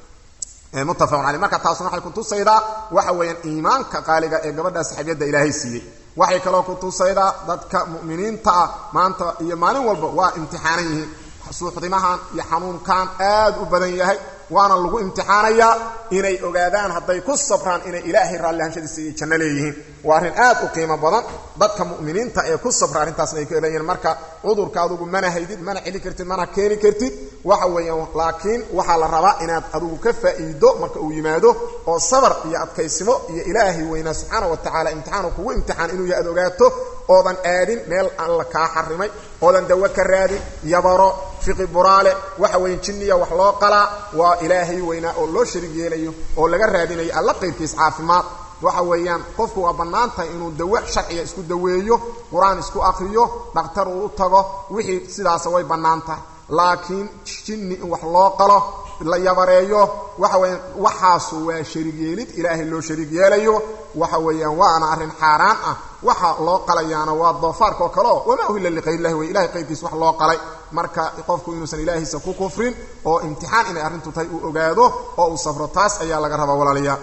muttafaqun caleyh marka taasuna waxay kutusaydaa waxa weeyaan iimaanka qaaliga ee gabadha saxaabiyadda ilaahay siiyey waxay kaloo kutusaydaa dadka mu'miniinta ah maanta iyo maalin walba waa imtixaanan yihiin suuxdimahan iyo xanuunkan aad u badan yahay waana lagu imtixaanayaa inay ogaadaan hadday ku sabraan inay ilaahay raallihanshadiisa iyo janno leeyihiin waa arrin aad u qiimo badan dadka mu'miniinta ee ku sabra arrintaasna ay ka leeyihiin marka cudurka adugu mana haydid mana celi kartid mana keeni kartid waxa weeyaan laakiin waxaa la rabaa inaad adugu ka faa'iido marka uu yimaado oo sabar iyo adkaysimo iyo ilaahay weynaa subxaana wa tacaala imtixaanu kugu imtixaan inuu yahay ad ogaato oodan aadin meel alla kaa xarimay oodan dawo ka raadin yabaro fiqi buraale waxa weeye jinniya wax loo qalaa waa ilaahay weynaa oo loo sharig yeelayo oo laga raadinayo alla qayrkiis caafimaad waxa weeyaan qofku waa bannaan tahay inuu dawo sharciga isku daweeyo qur-aan isku akriyo dhakhtar uu u tago wixii sidaasa way bannaan tahay laakiin jinni in wax loo qalo la yabareeyo waxa weeyaan waxaasu waa sharig yeelid ilaahay loo sharig yeelayo waxa weeyaan waana arrin xaaraan ah waxa loo qalayaana waa doofaarka oo kaleo wamaa uhilla liqayrillahi wey ilahay qayrkiis wax loo qalay marka qofku inuusan ilaahiisa ku kufrin oo imtixaan inay arrintu tahay uu ogaado oo uu safro taas ayaa laga rabaa walaalayaa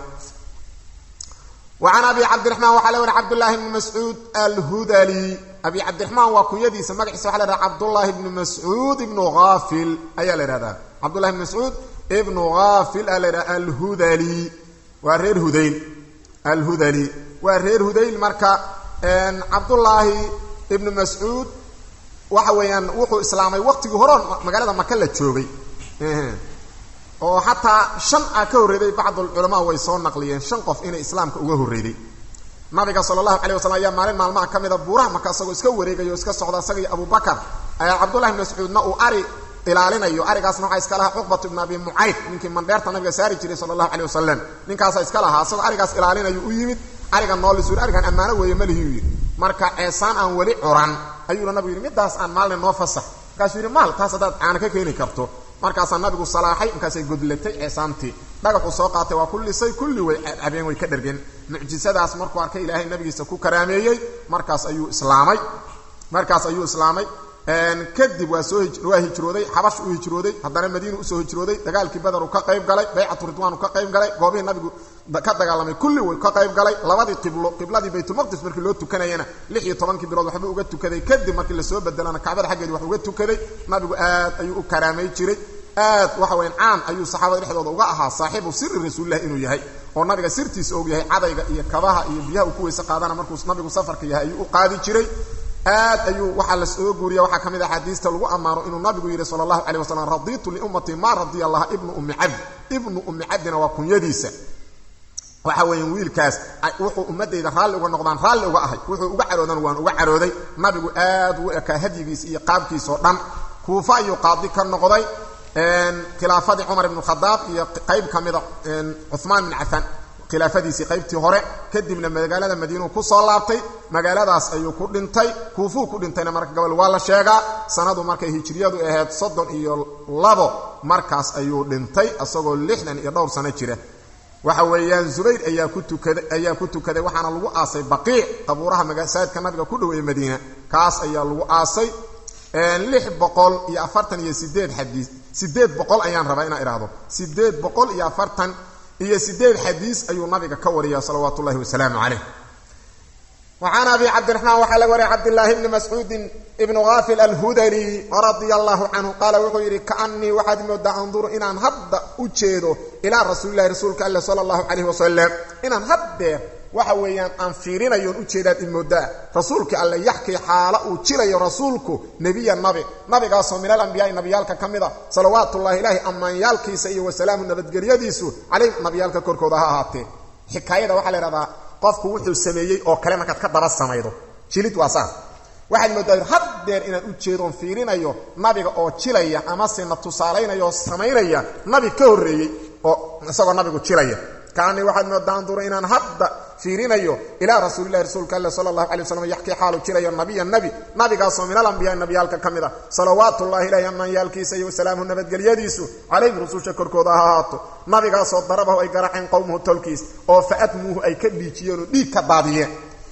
وعن أبي عبد الرحمن وحا لوري عبد الله بن مسعود الهذلي أبي عبد الرحمن وكيدي سمعيس وحا لوري عبد الله بن مسعود بن غافل أي لرهذا عبد الله بن مسعود ابن غافل الهذلي ورير هذيل الهذلي ورير هذيل مركا ان عبد الله ابن مسعود waxa weeyaan wuxuu islaamay waqtigii hore magaalada maka la joogay oo xataa shan a ka horreeday bacdul culamaa way soo naqliyeen shan qof inay islaamka uga horreeday nabiga sala allahu calay wasalam ayaa maalin maalmaha ka mida buuraha marka isagoo iska wareegayo o iska socda isaga iyo abubakar ayaa cabdullahi ibn mascuudna uu ari ilaalinayo arigaasna waxaa iska lahaa cuqbatu ibn abi mucayd ninkii mandheerta nabiga saari jiray sala allahu calay wasalam ninkaasaa iska lahaa isagoo arigaas ilaalinayo u yimid ariga noolisuur arigan ammaano weeye malihii u yidhi marka ceesaan aan weli curan ayuuna nabigu yidhi midaas aan maalin noo fasax markaasuu yidhi maal taas haddaad caana ka keeni karto markaasaa nabigu salaaxay markaasay godlatay ceesaantii dhagaxuu soo qaatay waa ku lisay kulli way cabeen way ka dhergeen mucjisadaas markuu arkay ilaahay nabigiisa ku karaameeyey markaas ayuu islaamay markaas ayuu islaamay kadib waa soo waa hijrooday xabash uu hijrooday haddana madiina usoo hijrooday dagaalkii badar uu ka qayb galay baycatu ridwaan uu ka qayb galay goobihii nabigu ka dagaalamay kulli uu ka qayb galay labadii qiblo qibladii baytulmaqdis markii loo tukanayana lix iyo tobankii bilood waxba uga tukaday kadib markii lasoo bedelana kacbada xaggeedii wax uga tukaday nabigu aad ayuu u karaamay jiray aad waxa weyan caan ayuu saxaabada dhexdooda uga ahaa saaxiibu siri rasuulilah inuu yahay oo nabiga sirtiisa og yahay cadayga iyo kabaha iyo biyaha uu ku weyse qaadana markuu nabigu safarka yahay ayuu u qaadi jiray aad ayuu waxaa la soo guuriya waxaa ka mid a axaadiista lagu ammaano inuu nabigu yidhi sala allahu calay wasalam radiitu liummatii maa radiya allaha ibnu ummi cabdi ibnu ummi cabdina waa kunyadiisa waxa weeyan wiilkaas wuxuu ummadayda raalli uga noqdaan raalli uga ahay wuxuu uga caroodan waan uga carooday nabigu aad u ekaa hadyigiis iyo qaabkiisao dhan kuufa ayuu qaadi ka noqday khilaafadii cumar ibnu khadaab iyo qayb ka mida cuhmaan bin cafaan khilaafadiisii qaybtii hore kadibna magaalada madiinuu ku soo laabtay magaaladaas ayuu ku dhintay kuufuu ku dhintayna marka gobol waa la sheegaa sanadu markay hijriyadu ahayd soddon iyo labo markaas ayuu dhintay isagoo lixdan iyo dhowr sano jira waxa weeyaan zubayr ayaa ku tukaday ayaa ku tukaday waxaana lagu aasay baqiic qabuuraha masaajidka nabiga ku dhoweeye madiina kaas ayaa lagu aasay lix boqol iyo afartan iyo sideed xadiis sideed boqol ayaan rabaa inaan idhaahdo sideed boqol iyo afartan iyo sideed xadiis ayuu nabiga ka wariya salawaatu ullahi wasalaamu calayh وعن أبي عبد الرحمن وحل وري عبد الله بن مسعود ابن غافل الهدري رضي الله عنه قال وحيري كأني واحد مدى أنظر إن هد أجيده إلى رسول الله رسولك الله صلى الله عليه وسلم إن هد waxa weeyaan aan fiirinayoon u jeedaad imoodaa rasuulka alle yaxkii xaalo uu jirayo rasuulku nebiya nabi nabigaasoo minal ambiyaai nabiyaalka ka mid a salawaatullaahi ilaahi ammaanyaalkiisa iyo wasalaamu nabadgelyadiisu calayh nabiyaalka korkooda ha ahaatee xikaayada waxaa la idhahdaa qofku wuxuu sameeyey oo kale markaad ka daba samaydo jilid waa saas waxaad moodaa haddeer inaan u jeedoon fiirinayo nabiga oo jilaya amase na tusaalaynaya oo samaynaya nabi ka horreeyey oo isagoo nabigu jilaya kaani waxaad moodaa andura inaan hadda fiirinayo ilaa rasuulilahi rasuulka alle sala allahu alay waslam yaxkii xaalu jirayo nabiya nabi nabigaasoo min alambiyaai nabiyaalka ka mid a salawaatullahi ilahi ammaanyaalkiisa iyo wasalaamuhu nabadgelyadiisu calayhim rususha korkooda ha ahaato nabigaasoo darabahu ay garaxeen qowmuhu tolkiis oo faadmuuhu ay ka dhiijiyeen oo dhiig ka daadiyeen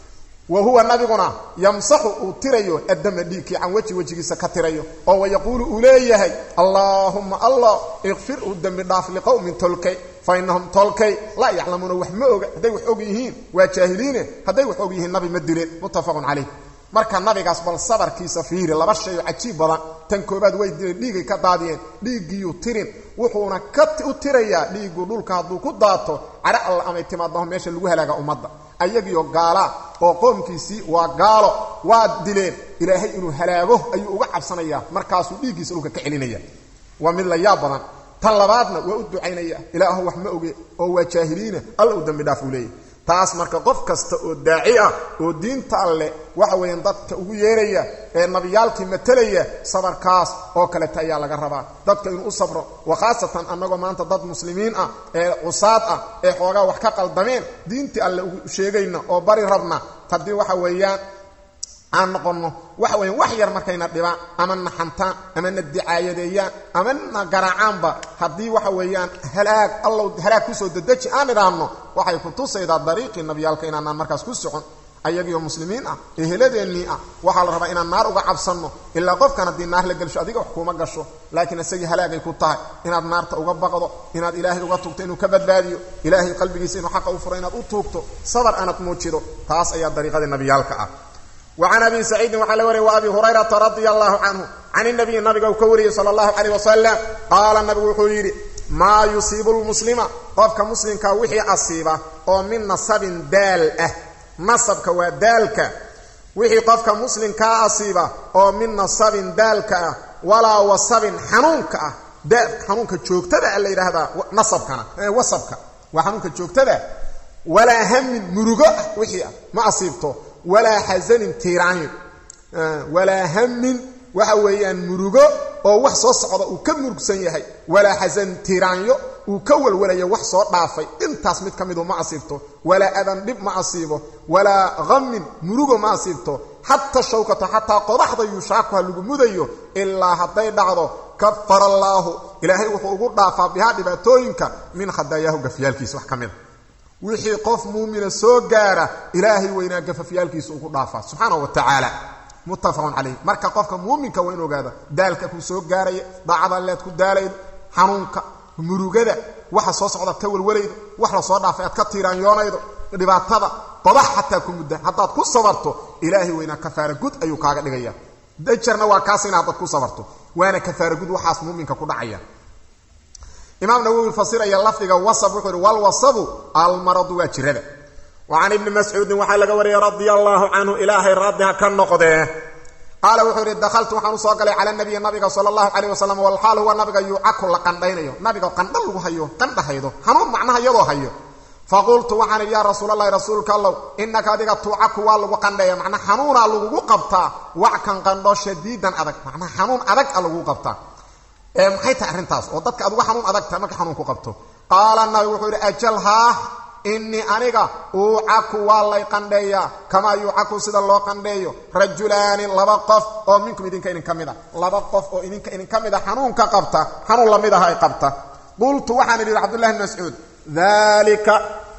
wa huwa nabiguna yamsaxu uu tirayo addama dhiigkii can weji wejigiisa ka tirayo oo wayaquulu uu leeyahay allaahumma allah ikfirhu dembi dhaaf liqowmin tolkay fa innahum tolkay laa yaclamuuna wax ma oga hadday wax og yihiin waa jaahiliine hadday wax og yihiin nabi ma dileen muttafaqun calayh marka nabigaas bal sabarkiisa fiiri laba shay oo cajiib badan tan koobaad way dileen dhiigay ka daadiyeen dhiiggiiyuu tirin wuxuuna ka u tirayaa dhiiggu dhulka hadduu ku daato cadho alla amay timaadaho meesha lagu halaaga ummadda ayagiyo gaalaa oo qoomkiisii waa gaalo waa dileen ilaahay inuu halaago ayuu uga cabsanayaa markaasuu dhiiggiisa dhulka ka celinaya waa mid la yaab badan tan labaadna waa u ducaynaya ilaahu wax ma oge oo waa jaahiliina alla u dambi dhaaf uu leeyahy taas marka qof kasta oo daaci ah oo diinta alleh waxa weeyaan dadka ugu yeeraya ee nabiyaalkii matalaya sabarkaas oo kaleta ayaa laga rabaa dadka inuu u sabro wa khaasatan annagoo maanta dad muslimiin ah ee cusaad ah ee xoogaa wax ka qaldameen diintii alle ugu sheegayna oo bari rabna haddii waxa weeyaan aan noqonno waxa weyan wax yar markayna dhibaan ama na xantaan ama na dicaayadeeyaan ama na garaacaanba haddii waxa weeyaan halaag allow halaag kusoo dedeji aan idhaahno waxay ku tusaydaa dariiqii nabiyaalka inaanaan markaas ku socon ayagiyo muslimiin ah eheladeennii ah waxaa la rabaa inaan naar uga cabsanno ilaa qofkan haddii naar la gelsho adiga wax kuuma gasho laakiin isagii halaagay ku tahay inaad naarta uga baqdo inaad ilaahay uga tugto inuu ka badbaadiyo ilaahay qalbigiisa inuu xaqa u furo inaad u tuugto sabar aanad muujido taas ayaa dariiqadii nabiyaalka ah وعن أبي سعيد وحل وري وأبي هريرة رضي الله عنه عن النبي النبي وكوري صلى الله عليه وسلم قال النبي وحيري ما يصيب المسلم قفك مسلم كوحي أصيبه أو من نصب دال أه نصبك ودالك وحي قفك مسلم كأصيبه أو من نصب دالك أه ولا وصب حنونك أه دال حنونك جوكتدا اللي هذا نصبك وصبك وحنونك جوكتدا walaa hamin murugo ah wixii ah ma asiibto walaa xasanin tiiraanyo walaa hamin waxa weeyaan murugo oo wax soo socda uu ka murugsan yahay walaa xasanin tiiraanyo uu ka walwalayo wax soo dhaafay intaas mid ka midu ma asiibto walaa adan dhib ma asiibo walaa hamin murugo ma asiibto xataa shawkato xataa qodaxda yushaakuha lagu mudayo ilaa hadday dhacdo kafara allaahu ilaahay wuxuu ugu dhaafaa bihaa dhibaatooyinka min khadaayaahu gafyaalkiisa wax ka mida wixii qof muumina soo gaara ilaahay weynaa gafafyaalkiisa ugu dhaafaa subxaana wa tacaala muttafaqun calayh marka qofka muuminka waa in ogaada daalka ku soo gaaraya daacada leed ku daalaydo xanuunka murugada waxa soo socdaad ka walwalaydo wax la soo dhaafay aad ka tiiraanyoonaydo dhibaatada qodax xataa ku mudda haddaad ku sabarto ilaahay weynaa kafaara gud ayuu kaaga dhigaya dajarna waa kaasina haddaad ku sabarto waana kafaara gud waxaas muuminka ku dhacaya imaam nawowi fasiraya lafdiga wasab wuxuu ihi walwasabu almaradu waa jirada wa can ibni mascuudin waxaa laga wariyey radia allaahu canhu ilaahay raadiha ka noqdee qaala wuxuu ihi dakhaltu waxaan usoo galay cala nabiyi nabiga sala allahu calayh wasalam walxaal huwa nabiga yuucaku la qandhaynayo nabiga qandha lagu hayo qandha haydo hanuun macnaha iyadoo hayo faqultu waxaan idhi yaa rasuulalahi rasuulka allow inaka adiga tuucaku waa lagu qandheeya macnaa xanuunaa lagugu qabtaa wackan qandho shadiidan adag macnaa xanuun adag a lagugu qabtaa ee maxay tahay arrintaas oo dadka aduga xanuun adag tahay marka xanuun ku qabto qaala nabi wuxuu yidhi ajal haah innii aniga uucaku waa lay qandheeyaa kamaa yuucaku sida loo qandheeyo rajulaani laba qof oo minkum idinka idinka mid a laba qof oo idinka idinka mid a xanuunka qabta xanuun lamid aha ay qabta qultu waxaan idhi cabdullahi bn mascuud daalika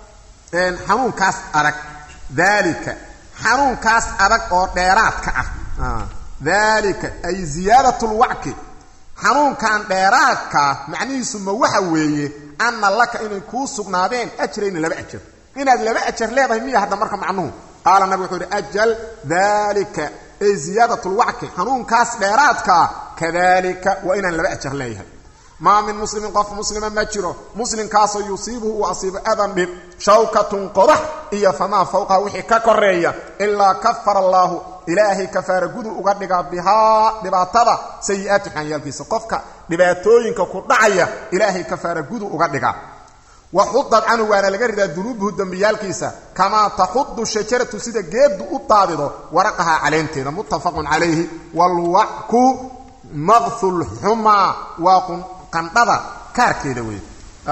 xanuunkaas adag daalika xanuunkaas adag oo dheeraadka ah daalika ay ziyaadat lwacki xanuunkan dheeraadkaa macnihiisu ma waxa weeye anna laka inay kuu sugnaadeen ajrayni laba ajar inaad laba ajar leedahay miya hadda marka macnuhu qaala nabig wuxuu ihi ajal daalika ay ziyaadat lwacki xanuunkaas dheeraadkaa kadalika waa inaan laba ajar leeyahay maa min muslimin qof muslima ma jiro muslimkaasoo yusiibuhu uu asiibo adan dhib shawkatun qodax iyo famaa fawqaha wixii ka koreeya ilaa kafara allaahu ilaahay kafaara gudu uga dhigaa bihaa dhibaatada sayi-aati xanyaalkiisa qofka dhibaatooyinka ku dhacaya ilaahay kafaara gudu uga dhigaa wa xudad canhu waana laga ridaa dunuubuhu dembiyaalkiisa kamaa taxudu shajaratu sida geeddu u daadido waraqaha caleenteeda muttafaqun calayhi walwacku maqhulxumaa waa qandhada kaarkeeda wey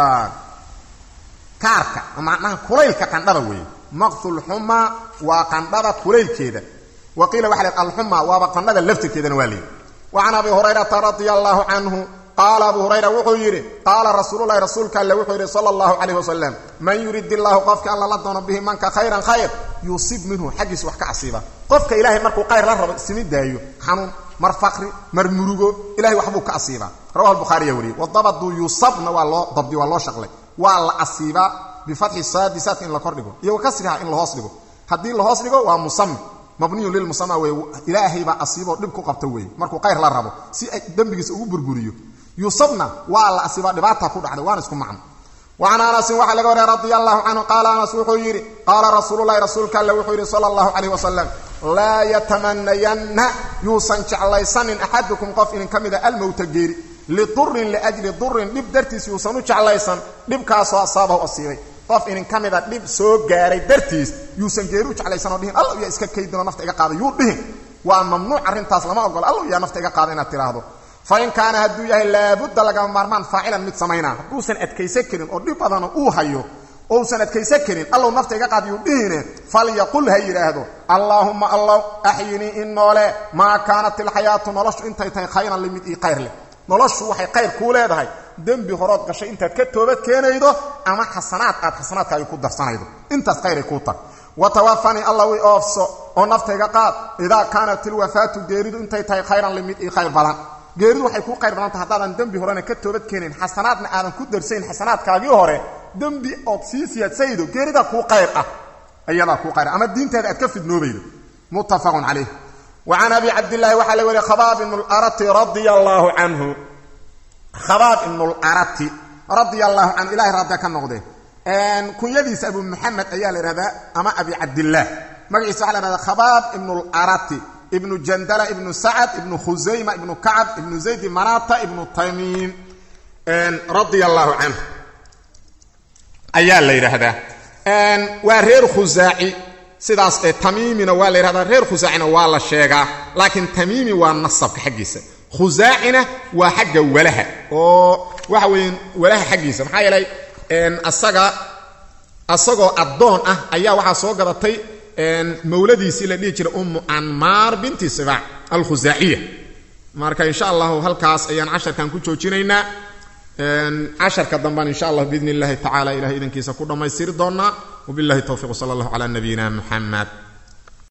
kaarka macnaha kulaylka qandhada wey maqhulxumaa waa qandhada kulaylkeeda wa qiila waxa la alxumaa waaba qandhada laftirkeedana waa leeyi wa can abi hurayrata radia allaahu canhu qaala abu hurayra wuxuu yidhi qaala rasuululahi rasuulka alle wuxuu yidhi sala allahu calayh wasalam man yurid illaahu qofka alla la doono bihi manka khayran khayr yuusib minhu xaggiisa wax ka asiiba qofka ilaahay markuu khayr la rabo isimi daayo xanuun mar faqri mar murugo ilahay waxbuu ka asiibaa rawahu lbukhaariya wariyey wadabadu yusabna waa loo dabdi waa loo shaqlay waa la asiibaa bifatxi saadi saadka in la kordhigo iyo wakasriha in lahoos dhigo haddii lahoos dhigo waa musami mabniyun lilmusama wey ilaahay baa asiiboo dhib ku qabta weeye markuu khayr la rabo si ay dembigiisa ugu burburiyo yusabna waa la asiibaa dhibaata ku dhacday waana isku macno wacan anasin waxaa laga wariyay radia allahu canhu qaala anas wuxuu yidhi qaala rasuululahi rasuulka alle wuxuu yidhi sala allahu calayh wasalam laa yatamanayanna yuusan jeclaysanin axadukum qof idin ka mida almowta geeri lidurin liajli durin dhib dartiis yuusan u jeclaysan dhibkaasoo asaabahu asiibay qof idin ka mida dhib soo gaaray dartiis yuusan geeri u jeclaysanoo dhihin alla yaa iska kaydinoo nafta iga qaada yuu dhihin waa mamnuuc arrintaas lama ogola alla yaa nafta iga qaada inaad tidhaahdo fain kaana hadduu yahay laabudda lagama maarmaan faacilan mid samaynaa hadduusan adkaysan karin oo dhib badana uu hayo ousan adkaysan karin allow nafta iga qaad yuu dhihine falyaqul ha yidhaahdo allaahumma allow axyinii in noole maa kaanat ilxayaatu noloshu intay tahay khayran limid ii khayr leh noloshu waxay khayr kuu leedahay dembi horood gashay intaad ka toobad keenaydo ama xasanaad aad xasanaadkaaga ku darsanaydo intaas khayray kuu tag wa tawafanii allaw i oofso oo naftayga qaad idaa kaanat ilwafaatu geeridu intay tahay khayran limid ii khayr badan geeridu waxay kuu qayr badanta haddaadan dembi horena ka toobad keenayn xasanaadna aadan ku darsayn xasanaadkaagii hore dembi ood sii siyaadsaydo geeridaa kuu qayr ah ayadaa kuu qayr ama diinteeda aad ka fidnoobaydo muttafaqun calayh wa can abi cabdillaahi waxaa la weriye khabaab ibnu larati radia allaahu canhu khabaab ibnu larati radia allahu canhu ilahay raadda ka noqdee kunyadiisa abu maxamed ayaa la ihahdaa ama abi cabdillaah magaciisa waxa la ihahdaa khabaab ibnu larati ibnu jandala ibnu sacad ibnu khusayma ibnu kacab ibnu zaydi manata ibnu tamiim radia allaahu canhu ayaa la yidhaahdaa waa reer khusaaci sidaas ee tamiimina waa la yidhahdaa reer khusaacina waa la sheegaa laakiin tamiimi waa nasabka xaggiisa khusaacina waa xagga walaha oo waxa weeye walaha xaggiisa maxaa yeelay asaga asagoo addoon ah ayaa waxaa soo gadatay mawladiisii la dhihi jiray ummu anmaar binti sibaac alkhusaaciya marka insha allahu halkaas ayaan casharkan ku joojinaynaa casharka damban insha allah biidn illahi tacala ilahay idankiisa ku dhammaystiri doonaa wabillahi towfiq sala allahu calaa nabiyina muxamed